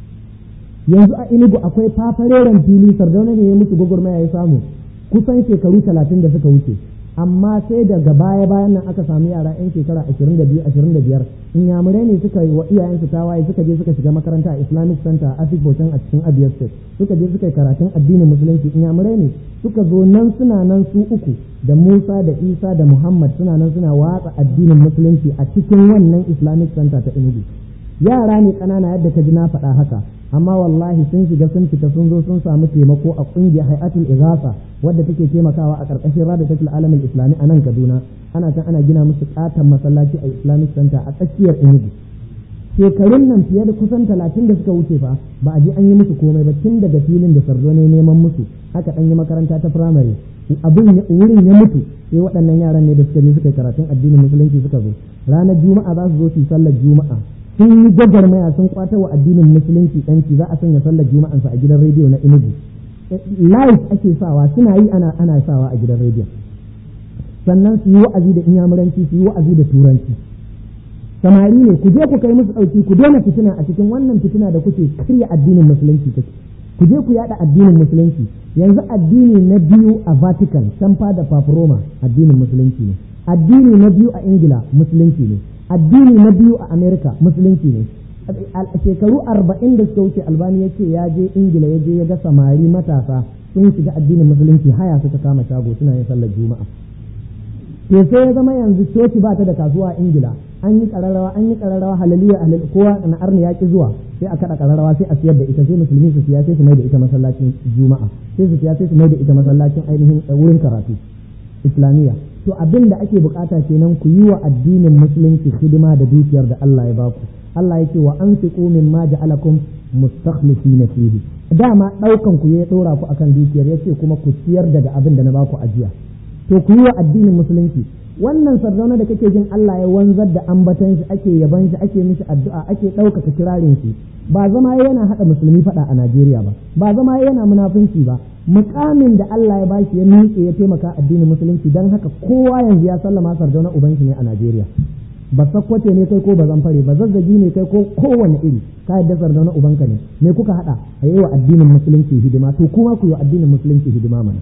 Speaker 1: yanzu a inugu akwai fafareren fili sardauna ne ya musu gwagwarmaya ya samu kusan shekaru talatin da suka wuce amma sai daga baya bayan nan aka samu yara yan shekara ashirin da biyu ashirin da biyar inyamurai ne suka yi wa iyayensu tawaye suka je suka shiga makaranta a islamic center a asibitin a cikin abia state suka je suka yi karatun addinin musulunci inyamurai ne suka zo nan suna nan su uku da musa da isa da muhammad suna nan suna watsa addinin musulunci a cikin wannan islamic center ta inugu yara ne ƙanana yadda ka ji na faɗa haka amma wallahi sun shiga sun fita sun zo sun samu taimako a ƙungiyar hay'atul igasa wadda take taimakawa a ƙarƙashin rada take alamin islami a nan kaduna ana can ana gina musu ƙaton masallaci a islamic center a tsakiyar enugu shekarun nan fiye da kusan talatin da suka wuce fa ba a je an yi musu komai ba tun daga filin da sardo ne neman musu haka ɗan yi makaranta ta firamare abin wurin ya mutu sai waɗannan yaran ne da suka je suka yi karatun addinin musulunci suka zo ranar juma'a za su zo su yi sallar juma'a sun yi gwagwarmaya sun kwata wa addinin musulunci yanci za a sanya sallar juma'ansa a gidan rediyo na inugu live ake sawa suna yi ana ana sawa a gidan rediyo sannan su yi wa'azi da inyamuranci su yi wa'azi da turanci samari ne ku je ku kai musu ɗauki ku daina fitina a cikin wannan fitina da kuke karya addinin musulunci take ku je ku yada addinin musulunci yanzu addini na biyu a vatican can da paproma addinin musulunci ne addini na biyu a ingila musulunci ne addini na biyu a amerika musulunci ne a shekaru arba'in da suka wuce albani ya ce ya je ingila ya je ya ga samari matasa sun shiga addinin musulunci haya suka kama shago suna yin sallar juma'a to sai ya zama yanzu coci ba ta da kasuwa a ingila an yi kararrawa an yi kararrawa halaliya halal kowa na arni ya ki zuwa sai a kada kararrawa sai a siyar da ita sai musulmi su siya sai su mai da ita masallacin juma'a sai su siya sai su mai da ita masallacin ainihin wurin karatu islamiyya to abin da ake bukata kenan ku yi wa addinin musulunci hidima da dukiyar da Allah ya baku Allah yake wa anfiqu mimma ja'alakum mustakhlifina fihi dama daukan ku ya dora ku akan dukiyar yace kuma ku ciyar daga abin da na baku ajiya to ku yi wa addinin musulunci wannan sardauna da kake jin Allah ya wanzar da ambatan shi ake yaban shi ake mishi addu'a ake ɗaukaka kirarin shi ba zama yana haɗa musulmi faɗa a Najeriya ba ba zama yana munafunci ba mukamin da Allah ya bashi ya miƙe ya taimaka addinin musulunci dan haka kowa yanzu ya sallama sardauna uban shi ne a Najeriya ba sakkwace ne kai ko ba zamfare ba zazzagi ne kai ko kowane iri ka yadda sardauna ubanka ne me kuka haɗa a yi wa addinin musulunci hidima to kuma ku yi wa addinin musulunci hidima mana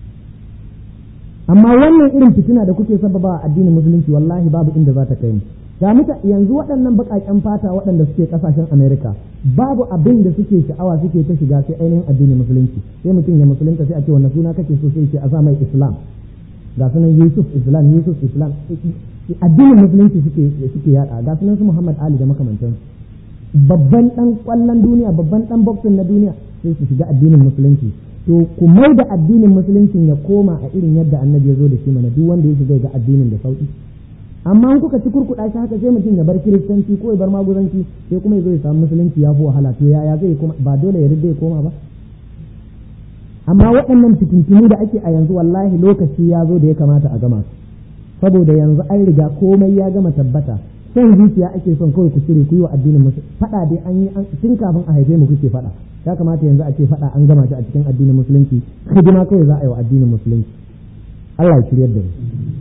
Speaker 1: amma wannan irin fitina da kuke sababa a addinin musulunci wallahi babu inda za ta kai mu ga muta yanzu waɗannan baƙaƙen fata waɗanda suke ƙasashen Amerika babu abin da suke sha'awa suke ta shiga sai ainihin addinin musulunci sai mutum ya musulunta sai a ce wannan suna kake so sai ce a sa mai Islam ga sunan Yusuf Islam Yusuf Islam addinin musulunci suke suke yada ga sunan su Muhammad Ali da makamantansu babban dan kwallon duniya babban dan boxing na duniya sai su shiga addinin musulunci to ku mai da addinin musuluncin ya koma a irin yadda annabi ya zo da shi mana duk wanda ya shiga ga addinin da sauki amma in kuka ci kurkuɗa shi haka sai mutum ya bar kiristanci ko ya bar maguzanci sai kuma ya zo ya samu musulunci ya fi wahala to yaya zai kuma ba dole ya rida ya koma ba amma waɗannan fitintunu da ake a yanzu wallahi lokaci ya zo da ya kamata a gama saboda yanzu an riga komai ya gama tabbata son zuciya ake son kawai ku cire ku yi wa addinin musu faɗa dai an yi tun kafin a haife mu kuke faɗa ya kamata yanzu a ce faɗa an gama shi a cikin addinin musulunci hidima kawai za a yi wa addinin musulunci Allah ya shiryar da mu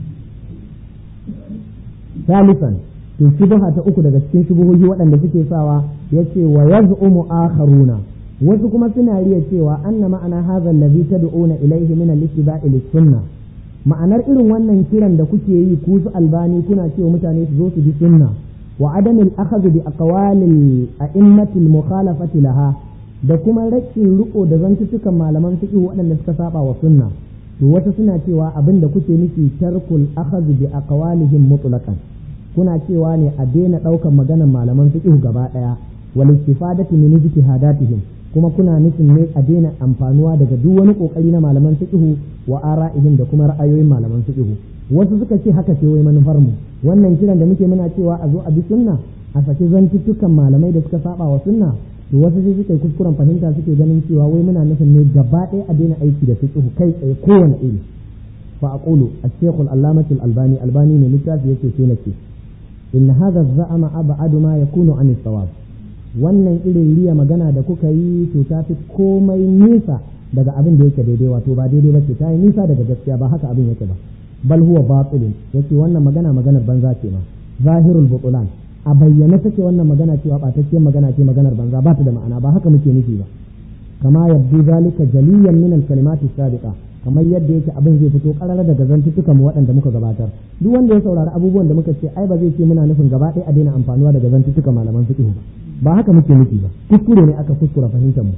Speaker 1: salisan to shubha ta uku daga cikin shubuhohi waɗanda suke sawa yace wa yaz'umu akharuna wasu kuma suna riya cewa anna ma'ana hadha allazi tad'una ilayhi min al-ittiba'i lis-sunnah ma'anar irin wannan kiran da kuke yi ku su albani kuna cewa mutane su zo su bi sunna wa adamil akhadhu bi aqwalil a'immatil mukhalafati laha da kuma rashin riko da zantuttukan malaman fiqh waɗanda suka saba wa sunna to wasu suna cewa abin da kuke nufi tarkul akhadhu bi aqwalihim mutlaqan kuna cewa ne a daina ɗaukan maganar malaman fiqh gaba ɗaya wal istifadatu min ijtihadatihim kuma kuna nufin ne a daina amfanuwa daga duk wani kokari na malaman fiqh wa ara'ihim da kuma ra'ayoyin malaman fiqh wasu suka ce haka ce wai manufar mu wannan kiran da muke muna cewa a zo a bi sunna a saki zantuttukan malamai da suka saba wa sunna to wasu sai suka yi kuskuren fahimta suke ganin cewa wai muna nufin ne gaba ɗaya a daina aiki da fiqh kai tsaye kowane iri fa aqulu al-shaykh al-allamah al-albani albani ne littafi yake sai nace in hadha az-za'ama ab'adu ma yakunu an as-sawab wannan irin riya magana da kuka yi to ta fi komai nisa daga abin da yake daidai wato ba daidai ba ce ta yi nisa daga gaskiya ba haka abin yake ba bal huwa batilun yace wannan magana maganar banza ce ma zahirul butulan a bayyane take wannan magana cewa ɓatacciyar magana ce maganar banza ba ta da ma'ana ba haka muke nufi ba kama yabdu zalika jaliyan min al-kalimati sabiqa kamar yadda yake abin zai fito karara daga zantuttukan mu waɗanda muka gabatar duk wanda ya saurari abubuwan da muka ce ai ba zai ce muna nufin gaba ɗaya a daina amfanuwa daga zantuttukan malaman fiqh ba ba haka muke nufi ba kuskure ne aka kuskura fahimtar mu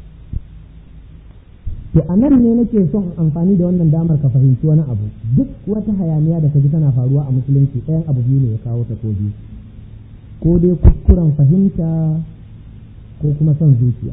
Speaker 1: to a nan ne nake son amfani da wannan damar ka fahimci wani abu duk wata hayaniya da ka ji tana faruwa a musulunci ɗayan abu biyu ne ya kawo ta ko biyu ko dai kuskuren fahimta ko kuma son zuciya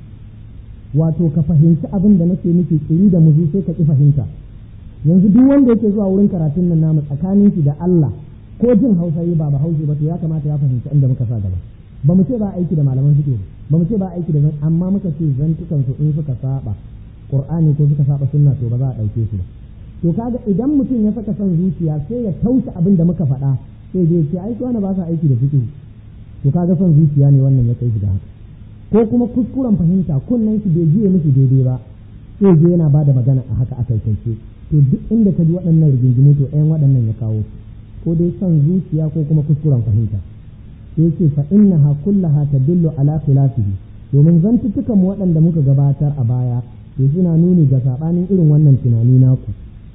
Speaker 1: wato ka fahimci abin da nake nufi kiri da muzu sai ka ƙi fahimta yanzu duk wanda yake zuwa wurin karatun nan namu tsakanin shi da Allah ko jin Hausa yi ba ba Hausa ba to ya kamata ya fahimci inda muka sa gaba ba mu ce ba aiki da malaman fiqh ba mu ce ba aiki da zan amma muka ce zantukan su in suka saba Qur'ani ko suka saba sunna to ba za a dauke su ba to kaga idan mutum ya saka son zuciya sai ya taushe abin da muka faɗa sai zai ce ai wani ba sa aiki da fiqh to kaga son zuciya ne wannan ya kai shi da haka ko kuma kuskuren fahimta kunnen shi bai jiye miki daidai ba sai je yana bada magana a haka a kaikaice to duk inda ka ji waɗannan rigingimu to ɗayan waɗannan ya kawo ko dai son zuciya ko kuma kuskuren fahimta sai ce fa innaha kullaha tadullu ala khilafihi domin zantuttukan mu waɗanda muka gabatar a baya to suna nuni ga sabanin irin wannan tunani naku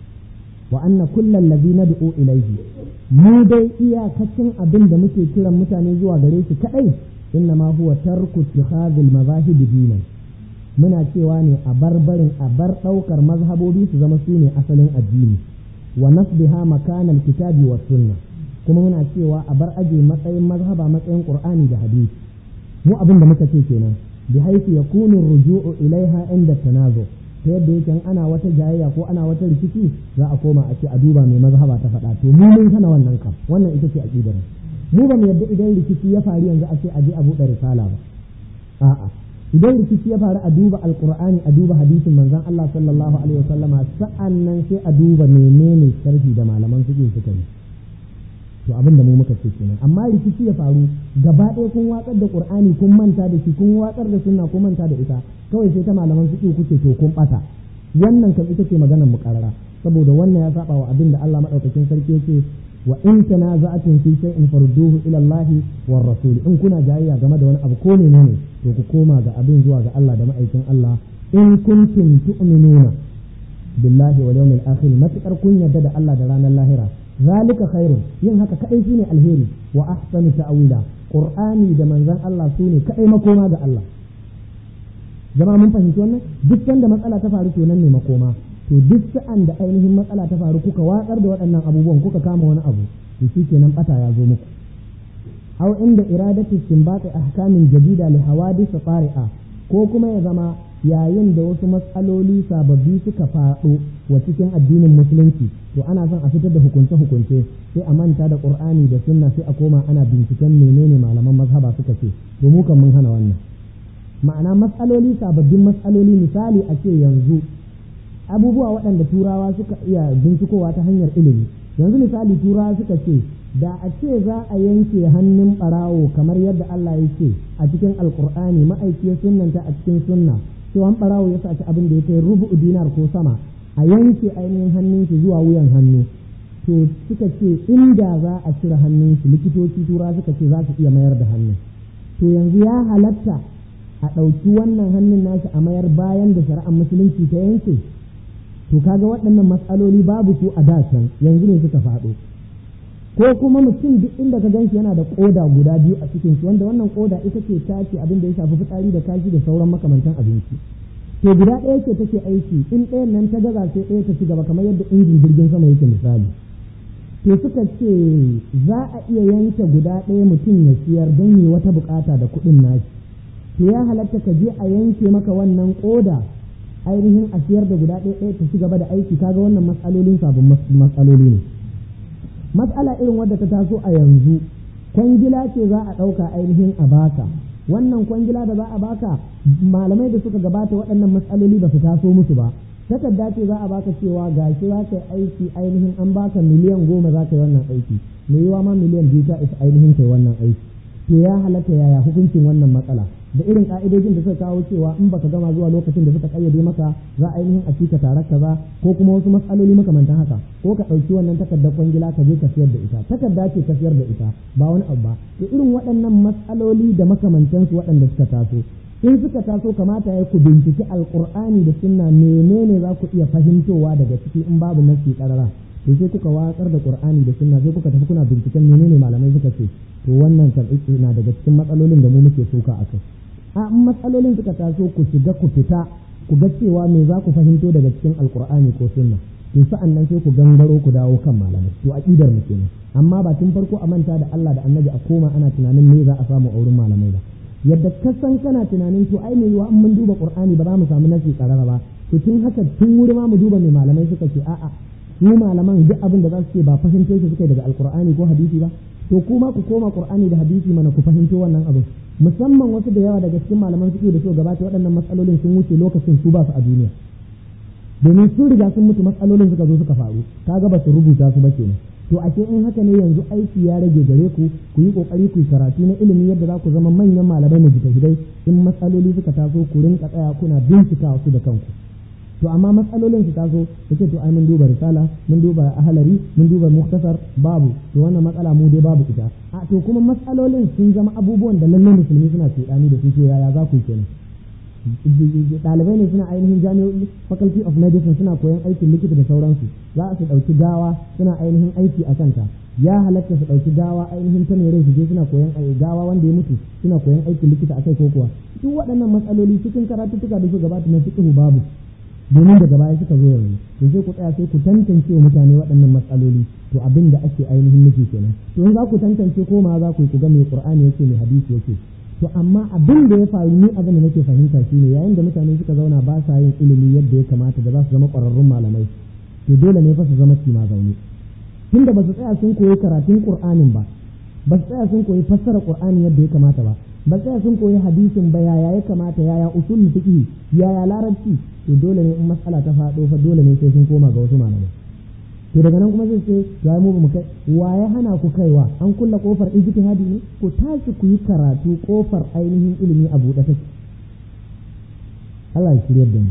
Speaker 1: wa anna kullal ladhi nad'u ilayhi mu dai iyakacin abin da muke kiran mutane zuwa gare shi kadai innama huwa tarku ittikhadhil mazahib dinan muna cewa ne a bar barin a bar daukar mazhabobi su zama su ne asalin addini wa nasbiha makanal kitabi was sunna kuma muna cewa a bar aje matsayin mazhaba matsayin qur'ani da hadisi mu abin da muka ce kenan bi haifi yakunu ruju'u ilaiha inda tanazu ta yadda yake ana wata jayayya ko ana wata rikici za a koma a ce a duba mai mazhaba ta faɗa to mu mun hana wannan kam wannan ita ce aqidar mu ba mu yadda idan rikici ya faru yanzu a ce a je a buɗe risala ba a'a idan rikici ya faru a duba alqur'ani a duba hadisin manzon Allah sallallahu alaihi wasallama sa'annan sai a duba menene sharhi da malaman fiqh suka yi to abin da mu muka ce kenan amma rikici ya faru gaba ɗaya kun watsar da qur'ani kun manta da shi kun watsar da sunna kun manta da ita kawai sai ta malaman fiqh kuke to kun bata wannan kan ita ce maganar mu karara saboda wannan ya saba wa abin da Allah madaukakin sarki yake wa in tanaza'atun fi shay'in farudduhu ila Allah war rasul in kuna jayayya game da wani abu ko menene to ku koma ga abin zuwa ga Allah da ma'aikin Allah in kuntum tu'minuna billahi wal yawmil akhir matakar kun yarda da Allah da ranar lahira zalika khairun yin haka kadai shine alheri wa ahsanu ta'wila qur'ani da manzon Allah sune kadai makoma ga Allah jama'a mun fahimci wannan duk sanda matsala ta faru to nan ne makoma to duk sa'an da ainihin matsala ta faru kuka watsar da waɗannan abubuwan kuka kama wani abu to shikenan bata ya zo muku aw inda iradatu istinbati ahkamin jadida li hawadith tari'a ko kuma ya zama yayin da wasu matsaloli sababbi suka faɗo wa cikin addinin musulunci to ana son a fitar da hukunce-hukunce sai a manta da qur'ani da sunna sai a koma ana binciken menene malaman mazhaba suka ce to mu kan mun hana wannan ma'ana matsaloli sababbin matsaloli misali a ce yanzu abubuwa waɗanda turawa suka iya bincikowa ta hanyar ilimi yanzu misali turawa suka ce da a ce za a yanke hannun ɓarawo kamar yadda Allah ya ce a cikin alkur'ani ma'aikiyar sunnanta a cikin sunna cewa ɓarawo ya saci abin da ya kai rubu dinar ko sama a yanke ainihin hannun shi zuwa wuyan hannu to suka ce inda za a cire hannun shi likitoci tura suka ce za su iya mayar da hannun to yanzu ya halatta a ɗauki wannan hannun nashi a mayar bayan da shari'ar musulunci ta yanke to kaga waɗannan matsaloli babu su a da can yanzu ne suka faɗo ko kuma mutum duk inda ka ganshi yana da koda guda biyu a cikin shi wanda wannan koda ita ce tace abin da ya shafi fitsari da kashi da sauran makamantan abinci to guda ɗaya ce take aiki in ɗayan nan ta gaza sai ɗaya ta ci gaba kamar yadda injin jirgin sama yake misali to suka ce za a iya yanke guda ɗaya mutum ya siyar don yi wata bukata da kuɗin nashi to ya halatta ka je a yanke maka wannan koda ainihin a siyar da guda ɗaya ta ci gaba da aiki kaga wannan matsalolin sabon matsaloli ne matsala irin wadda ta taso a yanzu kwangila ce za a ɗauka ainihin a baka wannan kwangila da za a baka malamai da suka gabata waɗannan matsaloli ba su taso musu ba takarda ce za a baka cewa gashi za ka yi aiki ainihin an baka miliyan goma za ka yi wannan aiki mai yiwa ma miliyan biyu ta isa ainihin kai wannan aiki to ya halatta yaya hukuncin wannan matsala da irin ka'idojin da suka kawo cewa in baka gama zuwa lokacin da suka kayyade maka za a ainihin a cika tare kaza ko kuma wasu matsaloli makamantan haka ko ka ɗauki wannan takardar kwangila ka je ka siyar da ita takarda ce ka siyar da ita ba wani abu ba to irin waɗannan matsaloli da makamantansu waɗanda suka taso in suka taso kamata ya ku binciki alkur'ani da sunna menene za ku iya fahimtowa daga ciki in babu nasi karara to sai kuka watsar da qur'ani da sunna sai kuka tafi kuna binciken menene malamai suka ce to wannan kan na daga cikin matsalolin da mu muke soka a kai a matsalolin suka taso ku shiga ku fita ku ga cewa me za ku fahimto daga cikin alkur'ani ko sunna to sa'an nan sai ku gangaro ku dawo kan malamai to aqidar mu kenan amma ba tun farko a manta da Allah da Annabi a koma ana tunanin me za a samu a wurin malamai ba yadda ka san kana tunanin to ai me yiwa in mun duba qur'ani ba za mu samu nasi karara ba to tun haka tun wuri ma mu duba me malamai suka ce a'a su malaman duk abin da za su ce ba fahimto shi suka daga alqur'ani ko hadisi ba to kuma ku koma qur'ani da hadisi mana ku fahimto wannan abin musamman wasu da yawa daga cikin malaman fiqh da suka gabata waɗannan matsalolin sun wuce lokacin su ba su a duniya domin sun riga sun mutu matsalolin suka zo suka faru kaga ba su rubuta su ba kenan to ashe in haka ne yanzu aiki ya rage gare ku ku yi kokari ku yi karatu na ilimi yadda za ku zama manyan malamai na jitahidai in matsaloli suka taso ku rinka tsaya kuna bincika su da kanku to amma matsalolin su taso ku ce to ai mun duba risala mun duba ahalari mun duba muktasar babu to wannan matsala mu dai babu ita a to kuma matsalolin sun zama abubuwan da lallai musulmi suna cuɗani da su to yaya za ku yi kenan ɗalibai ne suna ainihin jami'o'i faculty of medicine suna koyan aikin likita da sauransu za su ɗauki gawa suna ainihin aiki a kanta ya halatta su ɗauki gawa ainihin ta mai rai su je suna koyan gawa wanda ya mutu suna koyan aikin likita a kai ko kuwa duk waɗannan matsaloli cikin karatuttuka da su gabata na fiqhu babu domin daga baya suka zo yanzu to sai ku tsaya sai ku tantance wa mutane waɗannan matsaloli to abin da ake ainihin nufi kenan to in za ku tantance ko ma za ku yi ku ga mai qur'ani yake mai hadisi yake to amma abin da ya faru ni abin da nake fahimta shine yayin da mutane suka zauna ba sa yin ilimi yadda ya kamata da za su zama ƙwararrun malamai to dole ne fa su zama kima zaune tunda ba su tsaya sun koyi karatun qur'anin ba ba su tsaya sun koyi fassara qur'ani yadda ya kamata ba ba tsaya sun koyi hadisin ba yaya ya kamata yaya usul fiqh yaya larabci to dole ne in matsala ta faɗo fa dole ne sai sun koma ga wasu malamai to daga nan kuma zai ce to ai mu ba mu kai wa ya hana ku kaiwa an kulla kofar ijtihadi ne ku tashi ku yi karatu kofar ainihin ilimi a buɗe take Allah ya shirya da mu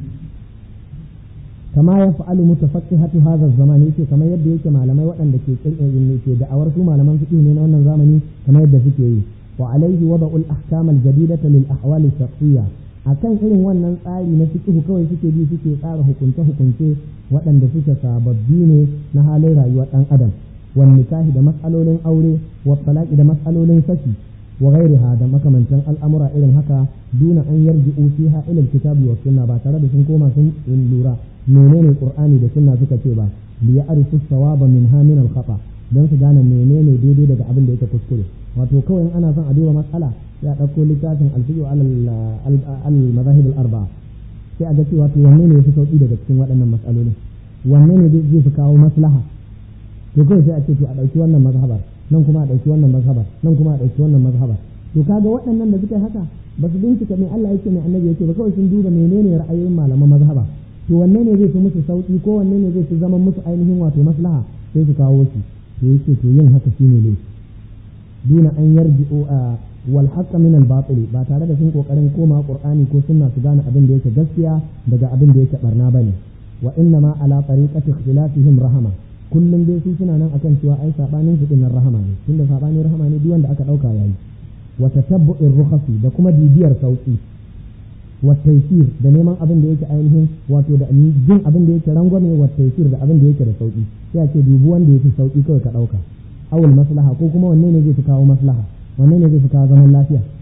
Speaker 1: kama ya fa'alu mutafaqqihatu hadha zaman yake kamar yadda yake malamai waɗanda ke kirkin ke da'awar su malaman fiqh ne na wannan zamani kamar yadda suke yi wa alaihi wada'ul ahkam al-jadidata lil ahwal al-shakhsiyya akan irin wannan tsari na fiqh kawai suke bi suke tsara hukunce hukunce waɗanda suke sababbi ne na halin rayuwar ɗan adam wan nikahi da matsalolin aure wa talaqi da matsalolin saki wa ghairiha da makamantan al'amura irin haka duna an yarji'u fiha ila al-kitabi wa sunna ba tare da sun koma sun lura menene qur'ani da sunna suka ce ba li ya'rifu sawaba minha min al-khata dan su gane menene daidai daga abin da yake kuskure wato kawai in ana son a duba matsala sai a ɗauko littafin alfiqh al-mazahib al-arba'a sai a ga cewa to wanne ne yafi sauki daga cikin waɗannan matsalolin wanne ne zai fi kawo maslaha to kawai sai a ce to a ɗauki wannan mazhabar nan kuma a ɗauki wannan mazhabar nan kuma a ɗauki wannan mazhabar to kaga waɗannan da suka haka ba su bincika me Allah yake mai annabi yake ba kawai sun duba menene ra'ayoyin malaman mazhaba to wanne ne zai fi musu sauki ko wanne ne zai fi zama musu ainihin wato maslaha sai su kawo shi to yake to yin haka shine ne duna an yarji'u a wal haqqa min al batil ba tare da sun kokarin koma qur'ani ko sunna su gane abin da yake gaskiya daga abin da yake barna bane wa inna ma ala tariqati ikhtilafihim rahama kullum dai su suna nan akan cewa ai sabanin su dinnan rahama ne tunda sabanin rahama ne duk wanda aka dauka yayi wa tatabbu'ir rukhasi da kuma bibiyar sauki wa taysir da neman abin da yake ainihin wato da jin abin da yake rangwame wa taysir da abin da yake da sauki sai a ce dubu wanda yake sauki kawai ka dauka awul maslaha ko kuma wanne ne zai fi kawo maslaha wanne ne zai fi kawo zaman lafiya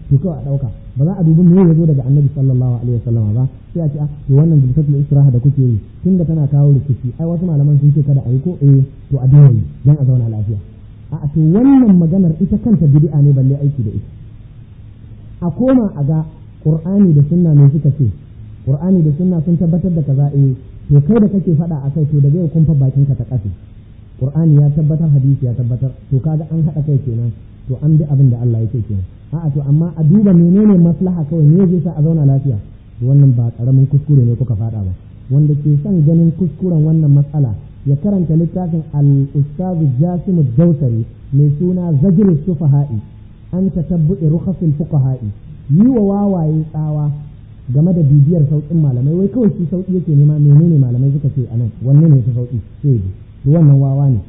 Speaker 1: to kawai a ɗauka ba za a dubi me ya zo daga annabi sallallahu alaihi wasallam ba sai a ce a to wannan jilsatul istiraha da kuke yi tunda tana kawo rikici ai wasu malaman sun ce kada a yi ko eh to a daina yi dan a zauna lafiya a to wannan maganar ita kanta bid'a ne balle aiki da ita a koma a ga qur'ani da sunna ne suka ce qur'ani da sunna sun tabbatar da kaza eh to kai da kake faɗa akai to daga yau kun fa bakin ka ta kafe qur'ani ya tabbatar hadisi ya tabbatar to kaga an haɗa kai kenan to an bi abin da Allah yake kenan a'a to amma a duba menene maslaha kawai me zai sa a zauna lafiya wannan ba karamin kuskure ne kuka faɗa ba wanda ke son ganin kuskuren wannan matsala ya karanta littafin al-ustaz Jasim Dausari mai suna Zajr Sufaha'i an tatabbu'i rukhasil fuqaha'i yi wa wawaye tsawa game da bibiyar sauƙin malamai wai kawai shi sauƙi yake nema menene malamai suka ce anan wanne ne ta sauƙi sai to wannan wawa ne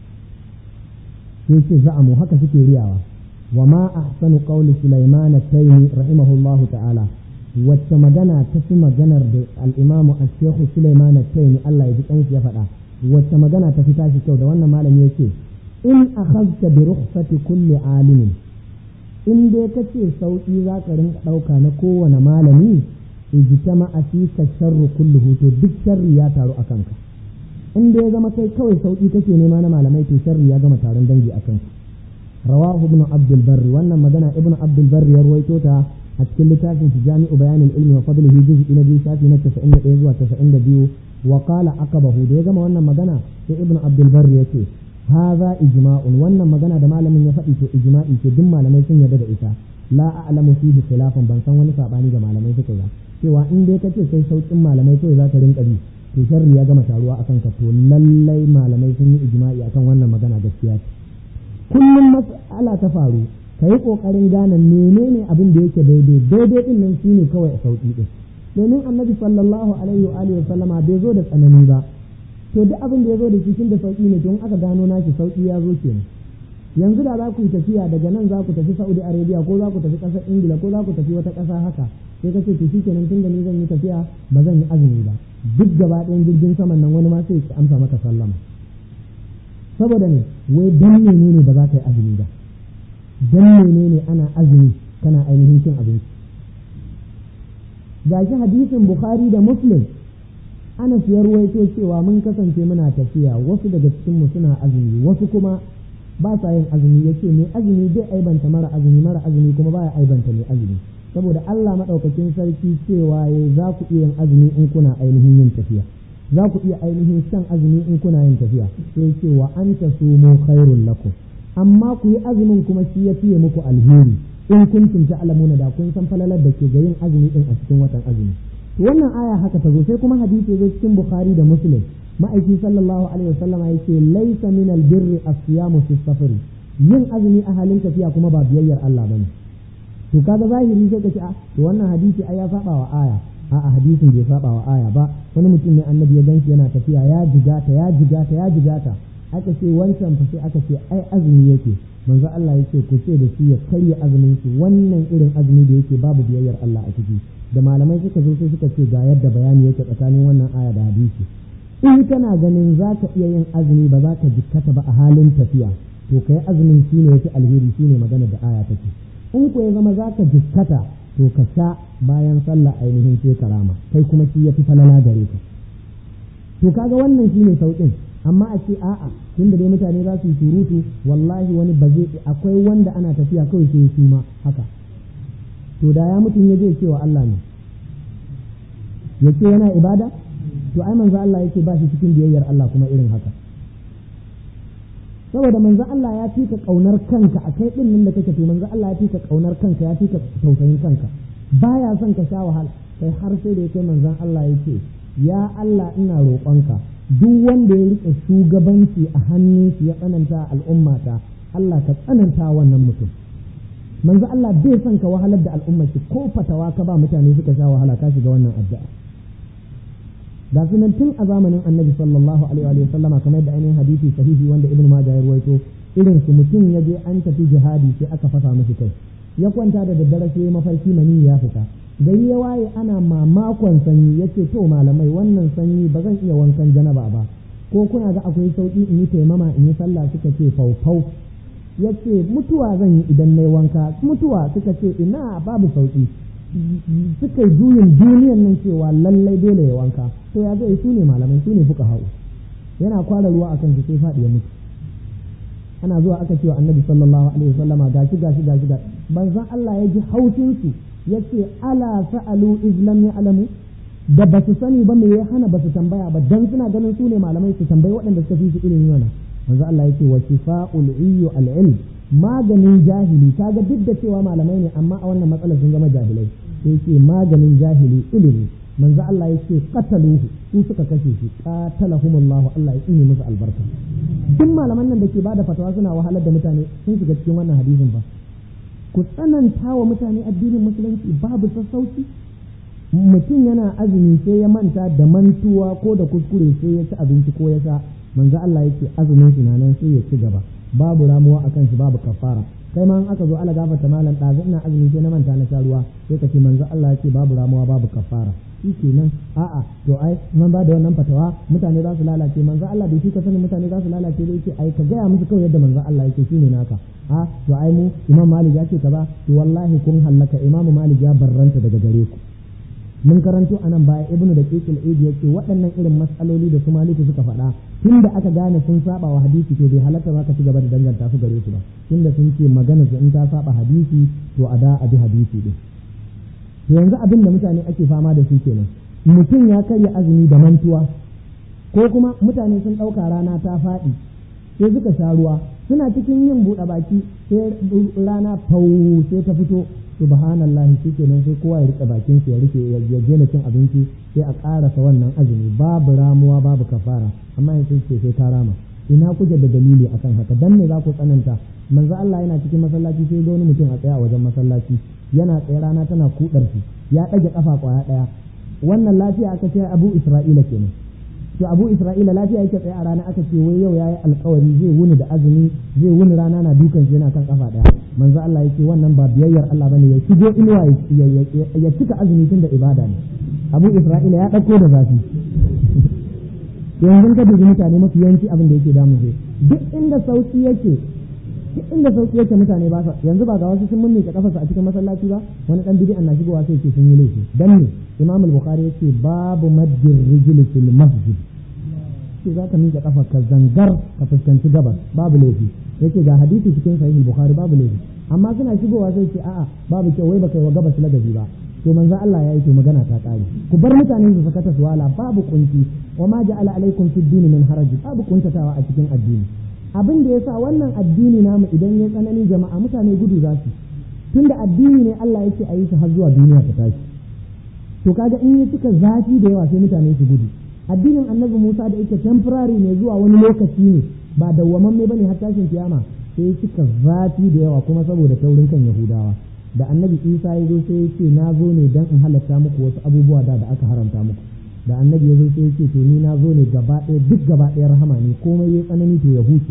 Speaker 1: sai ce za'amu haka suke riyawa wa ma ahsanu qawli Sulaiman at-Taymi rahimahullahu ta'ala wacce magana ta fi maganar da al-Imam al-Sheikh Sulaiman at-Taymi Allah ya ji kanshi ya faɗa wacce magana ta fi tashi kyau da wannan malami yake in akhadta bi rukhsati kulli alimin in dai kace sauki za ka rinka ɗauka na kowane malami ijtama asika sharru kulluhu to duk sharri ya taru a kanka in da ya zama kai kawai sauki kake nema na malamai to sharri ya gama taron dangi a kanka rawahu ibn abdul barri wannan magana ibn abdul barri ya ruwaito ta a cikin littafin shi jami'u bayanin ilmi wa fadlihi juz'i na biyu shafi na 91 zuwa 92 wa qala aqabahu da ya gama wannan magana sai ibn abdul barri yace hadha ijma'un wannan magana da malamin ya faɗi to ijma'i ce duk malamai sun yarda da ita la a'lamu fihi khilafan ban san wani sabani da malamai suka yi cewa in dai kace sai saukin malamai kawai za ka rinka bi to sharri ya gama taruwa akan ka to lallai malamai sun yi ijma'i akan wannan magana gaskiya ce kullum mas'ala ta faru ka yi ƙoƙarin gane menene abin da yake daidai daidai din nan shine kawai a sauƙi din domin annabi sallallahu alaihi wa alihi sallama bai zo da tsanani ba to duk abin da ya zo da shi tun da sauƙi ne to in aka gano nashi sauƙi ya zo kenan yanzu da za ku yi tafiya daga nan za ku tafi Saudi Arabia ko za ku tafi ƙasar Ingila ko za ku tafi wata ƙasa haka sai ka ce to shi kenan tun da ni zan yi tafiya ba zan yi azumi ba duk gaba ɗayan jirgin saman nan wani ma sai ya amsa maka sallama saboda ne wai dan menene ba za ka yi azumi ba dan menene ana azumi kana ainihin cin abinci gashi hadisin bukhari da muslim ana ya ruwaito cewa mun kasance muna tafiya wasu daga cikinmu suna azumi wasu kuma ba sa yin azumi yace mai azumi zai aibanta mara azumi mara azumi kuma baya aibanta mai azumi saboda Allah madaukakin sarki cewa ya za ku iya yin azumi in kuna ainihin yin tafiya za ku iya ainihin shan azumi in kuna yin tafiya sai ce wa an ta sumu khairul lakum amma ku yi azumin kuma shi ya fiye muku alheri in kuntum ta'lamuna da kun san falalar da ke ga yin azumi din a cikin watan azumi to wannan aya haka ta zo sai kuma hadisi zo cikin bukhari da muslim ma'aiki sallallahu alaihi wasallam yake laysa min albirri as-siyamu fi safar yin azumi a halin tafiya kuma ba biyayyar Allah bane to kaga zahiri sai ka ce a to wannan hadisi ai ya saba wa aya a'a hadisin bai saba wa aya ba wani mutum ne annabi ya ganshi yana tafiya ya jigata ya jigata ya jigata aka ce wancan fa sai aka ce ai azumi yake manzo Allah yake ku ce da shi ya karya azumin shi wannan irin azumi da yake babu biyayyar Allah a ciki da malamai suka zo sai suka ce ga yadda bayani yake tsakanin wannan aya da hadisi in kana ganin za ka iya yin azumi ba za ka jikkata ba a halin tafiya to kai azumin shine yafi alheri shine magana da aya take in ko ya zama za ka jikkata to ka sha bayan sallah ainihin sai karama kai kuma shi ya fi falala gare ka to kaga wannan shine saukin amma a ce a'a tun da dai mutane za su yi surutu wallahi wani ba zai akwai wanda ana tafiya kawai sai su ma haka to da ya mutum ya je cewa Allah ne ya ce yana ibada to ai manzo Allah yake ba shi cikin biyayyar Allah kuma irin haka saboda manzo Allah ya fi ka kaunar kanka a kai din nan da kake to manzo Allah ya fi ka kaunar kanka ya fi ka tausayin kanka baya son ka sha wahala kai har sai da yake manzon Allah yake ya Allah ina roƙonka duk wanda ya rike shugabanci a hannun shi ya tsananta al'ummata Allah ka tsananta wannan mutum manzo Allah bai son ka wahalar da al'ummar shi ko fatawa ka ba mutane suka sha wahala ka shiga wannan addu'a da sunan tun a zamanin annabi sallallahu alaihi wa sallama kamar da ainihin hadisi sahihi wanda ibnu majah ya ruwaito irin su mutum ya je an tafi jihadi sai aka fasa mishi kai ya kwanta da daddare sai mafarki mani ya fita gari ya waye ana mamakon sanyi yace to malamai wannan sanyi ba zan iya wankan janaba ba ko kuna ga akwai sauki in yi taimama in yi sallah suka ce faufau ya ce mutuwa zan yi idan na yi wanka mutuwa suka ce ina babu sauki suka yi juyin duniyan nan cewa lallai dole ya wanka to ya zai su ne malamai su ne fuka hau yana kwara ruwa akan shi sai faɗi ya mutu ana zuwa aka cewa annabi sallallahu alaihi wasallama gashi gashi gashi ga banzan Allah ya ji haushin su yace ala sa'alu izlam ya'lamu da ba su sani ba me ya hana ba su tambaya ba dan suna ganin su ne malamai su tambayi waɗanda suka fi su ilimi wannan manzo Allah yake wa shifa'ul iyyu al-ilm maganin jahili kaga duk da cewa malamai ne amma a wannan matsalar sun zama jahilai sai yake maganin jahili ilimi manzo Allah yake qataluhu su suka kashe shi qatalahumullahu Allah ya tsine musu albarka duk malaman nan da ke bada fatawa suna wahalar da mutane sun shiga cikin wannan hadisin ba ku tsananta wa mutane addinin musulunci babu sassauci mutum yana azumi sai ya manta da mantuwa ko da kuskure sai ya ci abinci ko ya sha manzo Allah yake azumin shi nan sai ya ci gaba babu ramuwa akan shi babu kafara kai ma in aka zo ala gafarta malam ɗazu ina azumi sai na manta na sha ruwa sai ka ce manzo Allah yake babu ramuwa babu kafara shi kenan a'a to ai man ba da wannan fatawa mutane za su lalace manzo Allah bai shi ka sani mutane za su lalace da yake ai ka gaya musu kawai yadda manzo Allah yake shine naka a to ai mu imam malik ya ce kaza to wallahi kun hallaka imam malik ya barranta daga gare ku mun karanto anan baya ibnu da kekil idi yace waɗannan irin matsaloli da su maliku suka faɗa tunda aka gane sun saba wa hadisi to bai halatta ba ka ci gaba da danganta su gare su ba tunda sun ce magana su in ta saba hadisi to a da a bi hadisi din to yanzu abin da mutane ake fama da su kenan mutum ya karya azumi da mantuwa ko kuma mutane sun ɗauka rana ta faɗi sai suka sha ruwa suna cikin yin buɗe baki sai rana fau sai ta fito subhanallahi shikenan sai kowa ya rike bakin ya rike ya je cin abinci sai a karasa wannan azumi babu ramuwa babu kafara amma yanzu ce sai ta rama ina kuke da dalili akan haka dan me za ku tsananta manzo Allah yana cikin masallaci sai ga wani mutum a tsaya a wajen masallaci yana tsaye rana tana kudar shi ya ɗage kafa kwaya ɗaya wannan lafiya aka ce Abu Isra'ila kenan to Abu Isra'ila lafiya yake tsaye a rana aka ce wai yau yayi alkawari zai wuni da azumi zai wuni rana na dukan shi yana kan kafa ɗaya manzo Allah yake wannan ba biyayyar Allah bane ya shigo inuwa ya cika azumi tun da ibada ne Abu Isra'ila ya ɗauko da zafi yanzu ka dubi mutane mafi yawanci abin da yake damu sai duk inda sauki yake duk inda sauki yake mutane ba yanzu ba ga wasu sun mun ka kafarsa a cikin masallaci ba wani dan bid'an na shigowa sai ce sun yi laifi dan ne Imam al-Bukhari yace babu maddir rijli fil masjid sai za ka miƙa kafa ka zangar ka fuskanci gabas babu laifi yake ga hadisi cikin sahih al-Bukhari babu laifi amma suna shigowa sai ce a'a babu kyau wai baka yi wa gabas lagabi ba to manzo Allah ya yi to magana ta kare ku bar mutane su sakata su wala babu kunci wa ma ja'ala alaikum fid din min haraj babu kuntatawa a cikin addini abin da yasa wannan addini namu idan ya tsanani jama'a mutane gudu za su tunda addini ne Allah yake a yi shi har zuwa duniya ta tashi to kaga in ya cika zafi da yawa sai mutane su gudu addinin annabi Musa da yake temporary ne zuwa wani lokaci ne ba dawwamamme bane har tashin kiyama sai cika zafi da yawa kuma saboda taurin kan Yahudawa da annabi Isa ya zo sai ya ce na zo ne dan in halatta muku wasu abubuwa da da aka haramta muku da annabi ya zo sai ya ce to ni na zo ne gaba ɗaya duk gaba ɗaya rahama ne komai ya tsanani to ya huce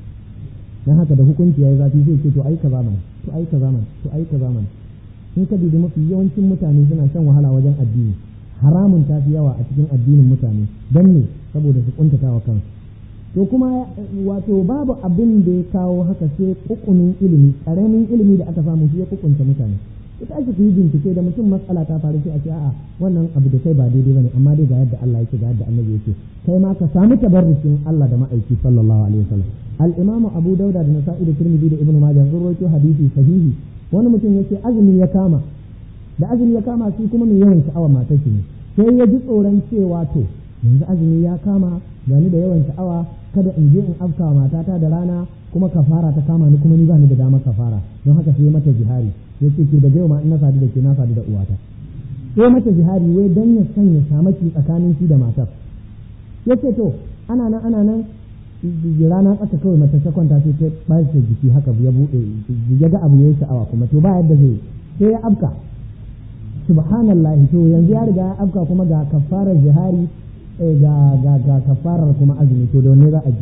Speaker 1: dan haka da hukunci ya yi zafi sai ce to ai kaza mana to ai kaza mana to ai kaza mana in ka dubi mafi yawancin mutane suna shan wahala wajen addini haramun ta fi yawa a cikin addinin mutane don ne saboda su kuntata wa kansu to kuma wato babu abin da ya kawo haka sai kukunin ilimi karamin ilimi da aka samu shi ya kukunta mutane ita ake ku yi bincike da mutum matsala ta faru sai a ce a'a wannan abu da kai ba daidai bane amma dai ga yadda Allah yake ga yadda annabi yake kai ma ka samu tabarrukin Allah da ma'aiki sallallahu alaihi wasallam al-imam Abu Dauda da Nasa'i da Tirmidhi da Ibn Majah sun rawaito hadisi sahihi wani mutum yake azumi ya kama da azumi ya kama shi kuma mai yawan sha'awa matar shi ne sai ya ji tsoron cewa to yanzu azumi ya kama gani da yawan sha'awa kada in je in afka matata da rana kuma kafara ta kama ni kuma ni ba ni da damar kafara don haka sai mata jihari ya ce ke da yau ma in na sadu da ke na sadu da uwata sai mata jihari wai dan ya sanya shamaki tsakanin shi da matar ya ce to ana nan ana nan rana tsaka kawai mata ta kwanta sai ta ɓace jiki haka ya buɗe ya ga abu ya yi sha'awa kuma to ba yadda zai sai ya afka subhanallahi to yanzu ya riga ya afka kuma ga kafarar jihari ga ga ga kafarar kuma azumi to da wanne za a ji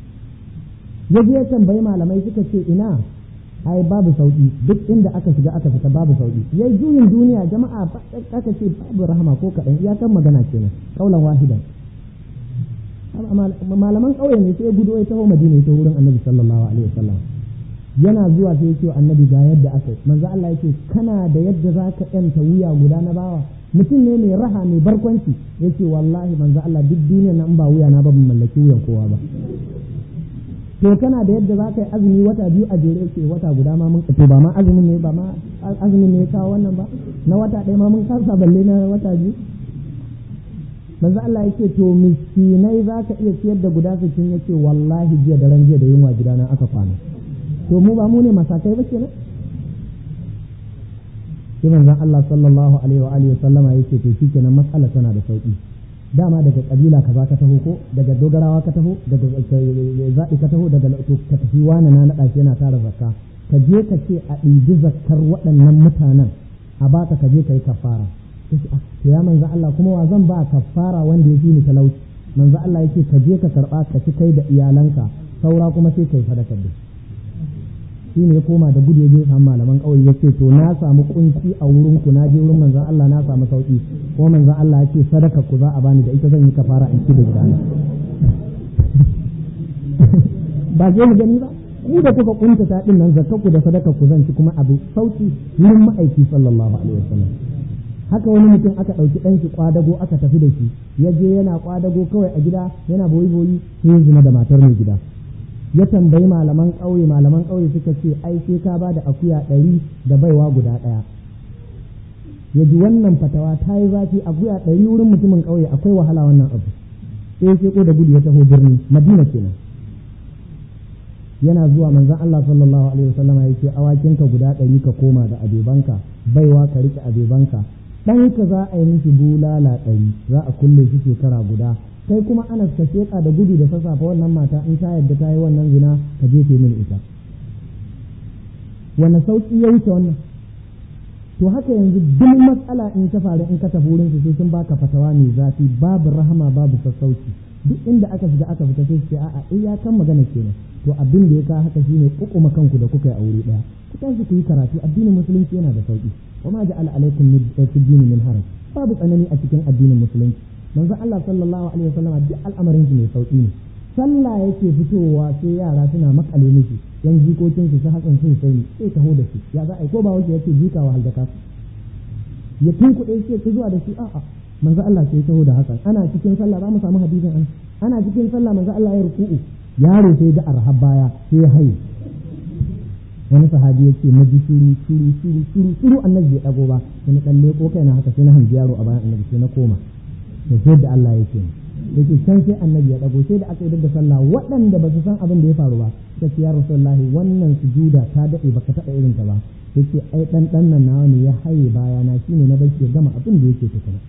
Speaker 1: ya je ya tambayi malamai suka ce ina ai babu sauki duk inda aka shiga aka fita babu sauki yayi juyin duniya jama'a aka ce babu rahama ko kaɗan iyakan magana kenan kaulan wahidan malaman ƙauye ne sai gudu ya taho madina ta wurin annabi sallallahu alaihi wasallam yana zuwa sai yake annabi ga yadda aka yi manzo Allah yake kana da yadda za ka yanta wuya guda na bawa mutum ne mai raha mai barkwanci yake wallahi manzo Allah duk duniya nan ba wuya na ba ban mallaki wuyan kowa ba to kana da yadda za ka yi azumi wata biyu a jere ce wata guda ma mun to ba ma azumin ne ba ma azumin ne ya kawo wannan ba na wata ɗaya ma mun kasa balle na wata biyu manzo Allah yake to miskinai za ka iya ciyar da guda sittin yake wallahi jiya da ran jiya da yunwa gidana aka kwana to mu ba mu ne masakai ba kenan sai manzon Allah sallallahu alaihi wa alihi sallama yake to shikenan matsala tana da sauki dama daga kabila kaza ka taho ko daga dogarawa ka taho daga zaɓi ka taho daga to ka tafi wani na naɗa shi yana tara zakka ka je ka ce a ɗibi zakkar waɗannan mutanen a baka ka je ka yi kafara to ya manzo Allah kuma wa zan ba kafara wanda ya fi ni talauci manzo Allah yake ka je ka karɓa ka ci kai da iyalanka saura kuma sai kai sadaka da shi ne ya koma da gudu ya je samu malaman ƙauye ya ce to na samu kunci a wurin ku na je wurin manzon Allah na samu sauki ko manzon Allah ya ce sadaka ku za a bani da ita zan yi kafara in ci da gidana ba je mu gani ba ku da kuka kunta ta din nan zakka ku da sadaka ku zan ci kuma abu sauki wurin ma'aiki sallallahu alaihi wasallam haka wani mutum aka ɗauki ɗan shi kwadago aka tafi da shi ya je yana kwadago kawai a gida yana boyi boyi sai ya zina da matar mai gida ya tambayi malaman ƙauye malaman ƙauye suka ce ai sai ka ba da akuya ɗari da baiwa guda ɗaya ya ji wannan fatawa ta yi zafi akuya ɗari wurin mutumin ƙauye akwai wahala wannan abu sai sai ko da gudu ya taho birni madina kenan yana zuwa manzon Allah sallallahu alaihi wasallama ya ce awakinka guda ɗari ka koma da abebanka baiwa ka rike abebanka ɗanka za a yi mishi bulala ɗari za a kulle shi shekara guda kai kuma anas ka sheƙa da gudu da sassafa wannan mata in ta yadda ta yi wannan zina ka jefe mini ita wani sauƙi ya wuce wannan to haka yanzu duk matsala in ta faru in ka tafi wurin su sai sun baka fatawa mai zafi babu rahama babu sassauci duk inda aka shiga aka fita sai ce a'a iyakan magana kenan to abin da ya kawo haka shine kukuma kanku da kuka yi aure daya ku tashi ku yi karatu addinin musulunci yana da sauki wa ma ja'ala alaikum fi dini min haraj babu tsanani a cikin addinin musulunci manzo Allah sallallahu alaihi wasallam duk al'amarin shi mai sauki ne sallah yake fitowa sai yara suna makale miki yan jikokin su su hakan sun sai sai taho da shi ya za a ko ba wace yake jika wa haldaka ya tunkuɗe shi ki zuwa da shi a'a manzo Allah sai taho da hakan ana cikin sallah za mu samu hadisin an ana cikin sallah manzo Allah ya ruku'u yaro sai ga arhab baya sai ya haye wani sahabi ya ce na ji shuru shuru shuru shuru shuru annabi bai dago ba sai na kalle ko kaina haka sai na hanji yaro a bayan annabi sai na koma to sai da Allah yake yake can sai annabi ya dago sai da aka yi da sallah waɗanda ba su san abin da ya faru ba sai ce ya rasulullahi wannan sujuda ta dade baka taɓa irin ta ba yace ai dan dan nan nawa ne ya haye baya na shine na bar ya gama abin da yake tukuna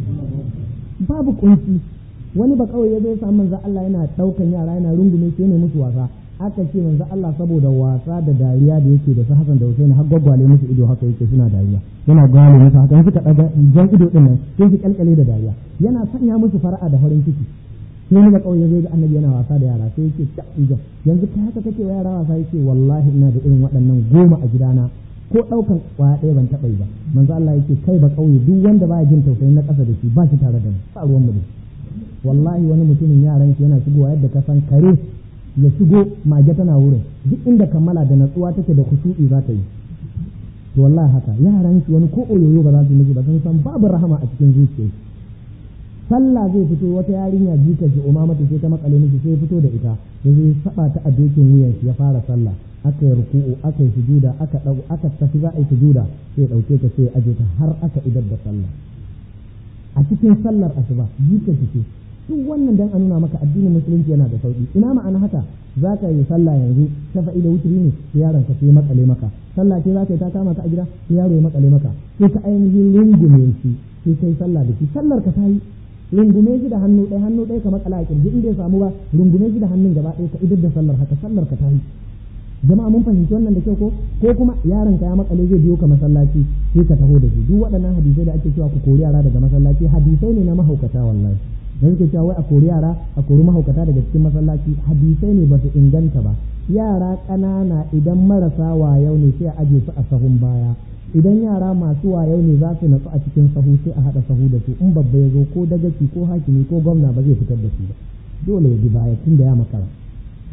Speaker 1: babu kunci wani ba kawai ya zo samu manzo Allah yana daukan yara yana rungume sai ne musu wasa aka ce manzo Allah saboda wasa da dariya da yake da su Hassan da Hussein har gwaggwale musu ido haka yake suna dariya yana gwale musu haka suka daga jan ido din nan sai su kalkale da dariya yana sanya musu fara'a da farin ciki sai ni ba kawai ya zo ga annabi yana wasa da yara sai yake ta ijan yanzu kai haka kake wa yara wasa yake wallahi ina da irin waɗannan goma a gidana ko ɗaukan kwaya ɗaya ban taɓa yi ba manzo Allah yake kai ba kauye duk wanda baya jin tausayin na ƙasa da shi ba shi tare da mu ba ruwan mu da wallahi wani mutumin yaran shi yana shigowa yadda ka san kare ya shigo mage tana wurin duk inda kammala da natsuwa take da kusuri za ta yi to wallahi haka yaran shi wani ko oyoyo ba za su miji ba sun san babu rahama a cikin zuciya sallah zai fito wata yarinya jika shi umama ta sai ta makale miki sai fito da ita ya zai saba ta a dokin wuyan shi ya fara sallah aka yi ruku'u aka yi sujuda aka dago aka tafi za a yi sujuda sai dauke ta sai aje ta har aka idar da sallah a cikin sallar asuba jika shi ce duk wannan dan a nuna maka addinin musulunci yana da sauki ina ma'ana haka za ka yi sallah yanzu shafa'i da wuturi ne sai yaron ka sai makale maka sallah ce za ka yi ta kama ka a gida sai yaro ya makale maka sai ka ainihin rungume shi sai kai sallah da shi sallar ka ta yi rungume shi da hannu ɗaya hannu ɗaya ka makala a kirji in bai samu ba rungume shi da hannun gaba ɗaya ka idar da sallar haka sallar ka ta yi jama'a mun fahimci wannan da kyau ko ko kuma yaron ka ya makale zai biyo ka masallaci sai ka taho da shi duk waɗannan hadisai da ake cewa ku kori yara daga masallaci hadisai ne na mahaukata wallahi da suke cewa wai a kori yara a kori mahaukata daga cikin masallaci hadisai ne ba su inganta ba yara ƙanana idan marasa wayau ne sai a aje su a sahun baya idan yara masu wayau ne za su natsu a cikin sahu sai a haɗa sahu da su in babba ya zo ko dagaci ko hakimi ko gwamna ba zai fitar da su ba dole ya bi baya tun da ya makara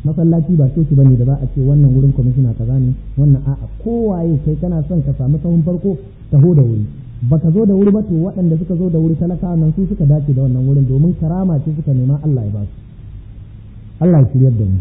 Speaker 1: masallaci ba coci bane da za a ce wannan wurin kwamishina kaza ne wannan a'a kowaye kai kana son ka samu sahun farko taho da wuri baka zo da wuri ba to waɗanda suka zo da wuri talakawa nan su suka dace da wannan wurin domin karama ce suka nema Allah ya ba su Allah ya shiryar da mu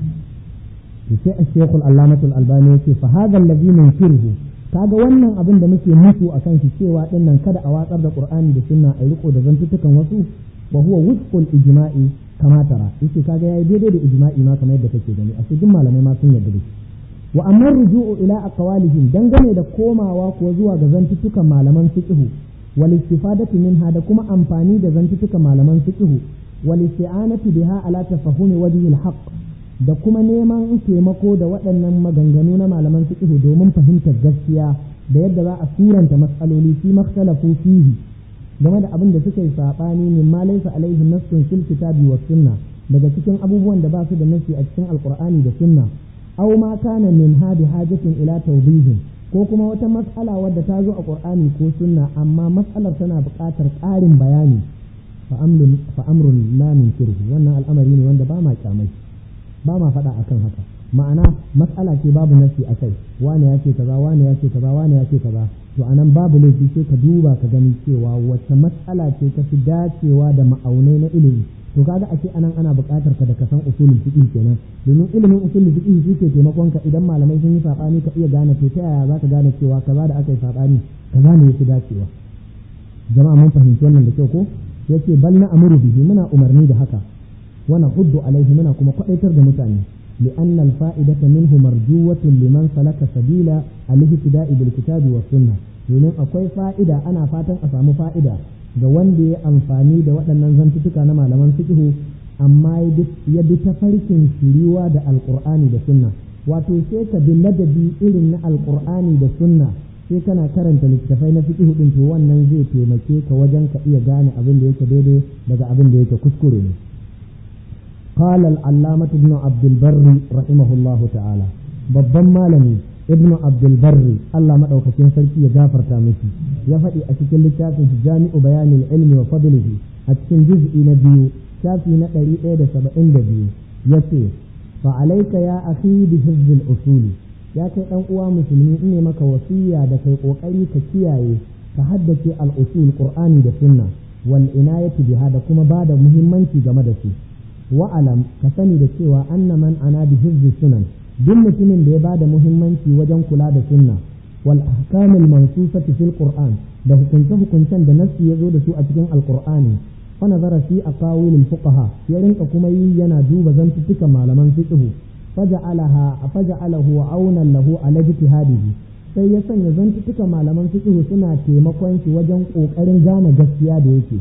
Speaker 1: to sai a shekul allamatul albani yake fa hadha allazi nunkiruhu kaga wannan abin da muke musu akan shi cewa din nan kada a watsar da qur'ani da sunna a riko da zantutukan wasu wa huwa wufqul ijma'i kama tara yace kaga yayi daidai da ijma'i ma kamar yadda kake gani a cikin malamai ma sun yarda da shi wa amma ruju'u ila aqwalihim dangane da komawa kuwa zuwa ga zantutukan malaman fiqhu wal istifadatu minha da kuma amfani da zantutukan malaman fiqhu wal isti'anatu biha ala tafahumi wajhi al haqq da kuma neman taimako da waɗannan maganganu na malaman fiqhu domin fahimtar gaskiya da yadda za a suranta mas'aloli fi makhtalafu fihi game da abin da suka yi saɓani min ma laysa alaihi nassun fil kitabi was sunna daga cikin abubuwan da ba su da nassi a cikin alqur'ani da sunna aw ma kana min hadi hajatin ila tawbihin ko kuma wata mas'ala wadda ta zo a qur'ani ko sunna amma mas'alar tana buƙatar ƙarin bayani fa amrun fa amrun la nunkirhu wannan al'amari ne wanda ba ma kyamai ba ma faɗa akan haka ma'ana mas'ala ce babu nassi akai wane ya ce kaza wane ya ce kaza wane ya ce kaza to anan babu laifi sai ka duba ka gani cewa wata matsala ce ta fi dacewa da ma'aunai na ilimi to kaga ake anan ana buƙatar ka da ka san usulul fiqh kenan domin ilimin usulul fiqh shi ke taimakon ka idan malamai sun yi sabani ka iya gane to ta yaya zaka gane cewa kaza da aka yi sabani kaza ne yafi dacewa jama'a mun fahimci wannan da kyau ko yace bal na amuru bihi muna umarni da haka wa nahuddu alaihi muna kuma kwadaitar da mutane لأن الفائدة منه مرجوة لمن سلك سبيل الاهتداء بالكتاب والسنة domin akwai fa'ida ana fatan a samu fa'ida ga wanda ya amfani da waɗannan zantutuka na malaman fiqhu amma ya bi ta farkin shiriwa da alƙur'ani da sunna wato sai ka bi ladabi irin na alƙur'ani da sunna sai kana karanta littattafai na fiqhu din to wannan zai taimake ka wajen ka iya gane abin da yake daidai daga abin da yake kuskure ne قال العلامة ابن عبد البر رحمه الله تعالى babban malami ibnu abdulbarri Allah maɗaukacin sarki ya gafarta miki ya faɗi a cikin littafin jami'u bayanin ilmi wa fadlihi a cikin juz'i na biyu shafi na ɗari ɗaya da saba'in da biyu ya ce fa alaika ya akhi bi hizbil usuli ya kai ɗan uwa musulmi in ne maka wasiya da kai ƙoƙari ka kiyaye ka haddace al-usul qur'ani da sunna wal inayati biha da kuma ba da muhimmanci game da su wa'alam ka sani da cewa anna man ana bi hizbi sunan duk mutumin da ya bada muhimmanci wajen kula da sunna wal ahkamil mansusati fil qur'an da hukunce hukuncen da nassi ya zo da su a cikin alqur'ani fa nazara fi aqawil al fuqaha ya rinka kuma yi yana duba zantuttukan malaman fiqh faja'alaha faja'alahu aunan lahu ala ijtihadihi sai ya sanya zantuttukan malaman fiqh suna taimakon shi wajen kokarin gane gaskiya da yake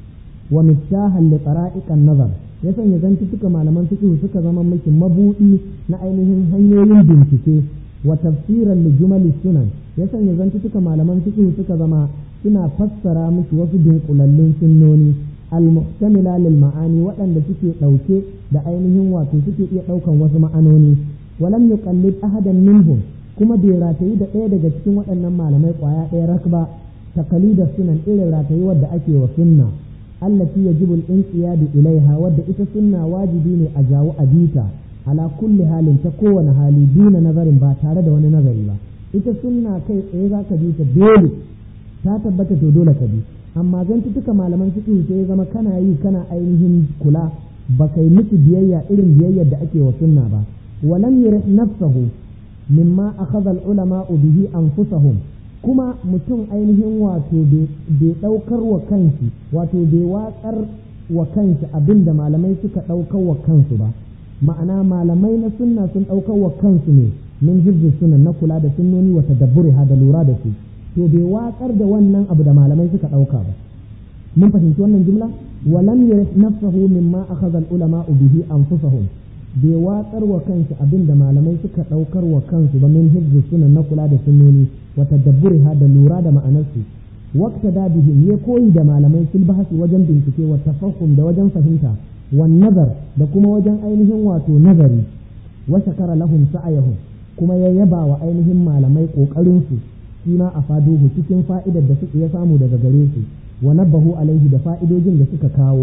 Speaker 1: wa miftahan li tara'iqan nazar ya sanya zantuttuka malaman fiqh suka zama miki mabudi na ainihin hanyoyin bincike wa tafsiran li jumali sunan ya sanya zantuttuka malaman fiqh suka zama suna fassara miki wasu dunkulallun sunnoni al-muhtamila lil ma'ani waɗanda suke ɗauke da ainihin wato suke iya ɗaukan wasu ma'anoni walam yuqallid ahadan minhum kuma bai ratayi da ɗaya daga cikin waɗannan malamai ƙwaya ɗaya rakba taqalidar sunan irin ratayi wadda ake wa sunna allati yajibu al-inqiyadu ilaiha wadda ita sunna wajibi ne a jawo a bita ala kulli halin ta kowane hali duna nazarin ba tare da wani nazari ba ita sunna kai tsaye za ka bi ta dole ta tabbata to dole ka bi amma zan tuka malaman fiqh sai ya zama kana yi kana ainihin kula ba kai miki biyayya irin biyayyar da ake wa sunna ba walam yurih nafsahu mimma akhadha al-ulama bihi anfusahum kuma mutum ainihin wato bai ɗaukar wa kanshi wato bai watsar wa kanshi abin da malamai suka ɗaukar wa kansu ba ma'ana malamai na sunna sun ɗaukar wa kansu ne min hibzi sunan na kula da sunnoni wa tadabburi ha da lura da su to bai watsar da wannan abu da malamai suka ɗauka ba mun fahimci wannan jumla walam yarif nafsahu mimma akhadha al-ulama bihi anfusahum bai watsar wa kanshi abin da malamai suka ɗaukar wa kansu ba min hibzi sunan na kula da sunnoni wa tadabburiha da lura da ma'anarsu waqta da bihim ya koyi da malamai fil bahsi wajen bincike wa tafahum da wajen fahimta wan nazar da kuma wajen ainihin wato nazari wa shakara lahum sa'ayahum kuma ya yaba wa ainihin malamai kokarin su ma a faduhu cikin fa'idar da suka ya samu daga gare su wa nabahu alaihi da fa'idojin da suka kawo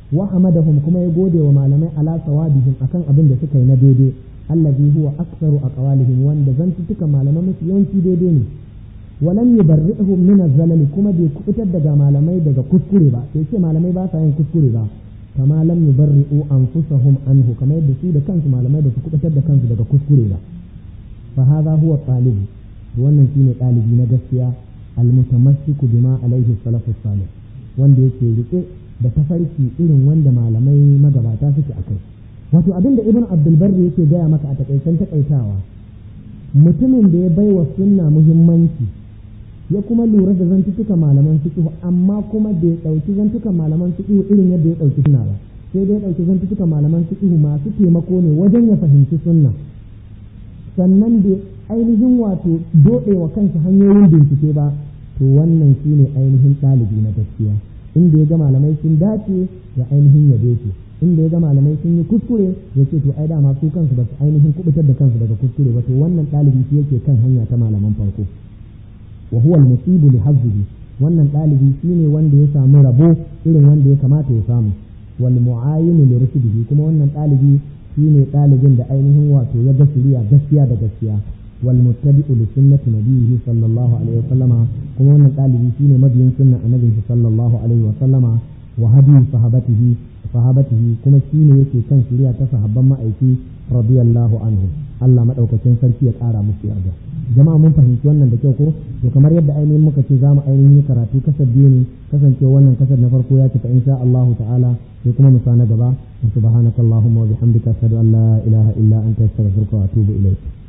Speaker 1: wa hamadahum kuma ya gode wa malamai ala sawabihim akan abin da suka yi na daidai allazi huwa aktsaru aqwalihim wanda zantutuka malamai mafi yawanci daidai ne walam yubarri'uhum min az-zalali kuma bai kubutar daga malamai daga kuskure ba sai ce malamai ba sa yin kuskure ba kama lam yubarri'u anfusahum anhu kamar yadda su da kansu malamai ba su kubutar da kansu daga kuskure ba fa hadha huwa talibu wannan shine ɗalibi na gaskiya almutamassiku bima alaihi salafus salih wanda yake rike da tafarki irin wanda malamai magabata suke akai wato abin da ibn abdul barri yake gaya maka a takaicen takaitawa mutumin da ya baiwa sunna muhimmanci ya kuma lura da zantuka malaman fiqh amma kuma bai dauki zantukan malaman fiqh irin yadda ya dauki sunna ba sai dai ya dauki zantuka malaman fiqh masu taimako ne wajen ya fahimci sunna sannan bai ainihin wato dode wa kansa hanyoyin bincike ba to wannan shine ainihin ɗalibi na gaskiya inda ya ga malamai sun dace ya ainihin yabe su inda ya ga malamai sun yi kuskure ya ce to ai dama su kansu ba su ainihin kubutar da kansu daga kuskure ba to wannan ɗalibi shi yake kan hanya ta malaman farko wa huwa al-musibu li hazzihi wannan ɗalibi shine wanda ya samu rabo irin wanda ya kamata ya samu wal mu'ayyin li rusulihi kuma wannan ɗalibi shine ɗalibin da ainihin wato ya ga shiriya gaskiya da gaskiya wal muttabi'u li sunnati nabiyhi sallallahu alaihi wa sallama kuma wannan ɗalibi shine mabiyin sunna annabinsa sallallahu alaihi wa sallama wa hadi sahabatihi sahabatihi kuma shine yake kan shiriya ta sahabban ma'aiki radiyallahu anhu Allah madaukakin sarki ya ƙara musu yarda jama'a mun fahimci wannan da kyau ko to kamar yadda ainihin muka ce za mu ainihin karatu kasar biyu ne kasance wannan kasar na farko ya cika insha Allah ta'ala sai kuma mu na gaba subhanakallahumma wa bihamdika ashhadu an la ilaha illa anta astaghfiruka wa atubu ilayk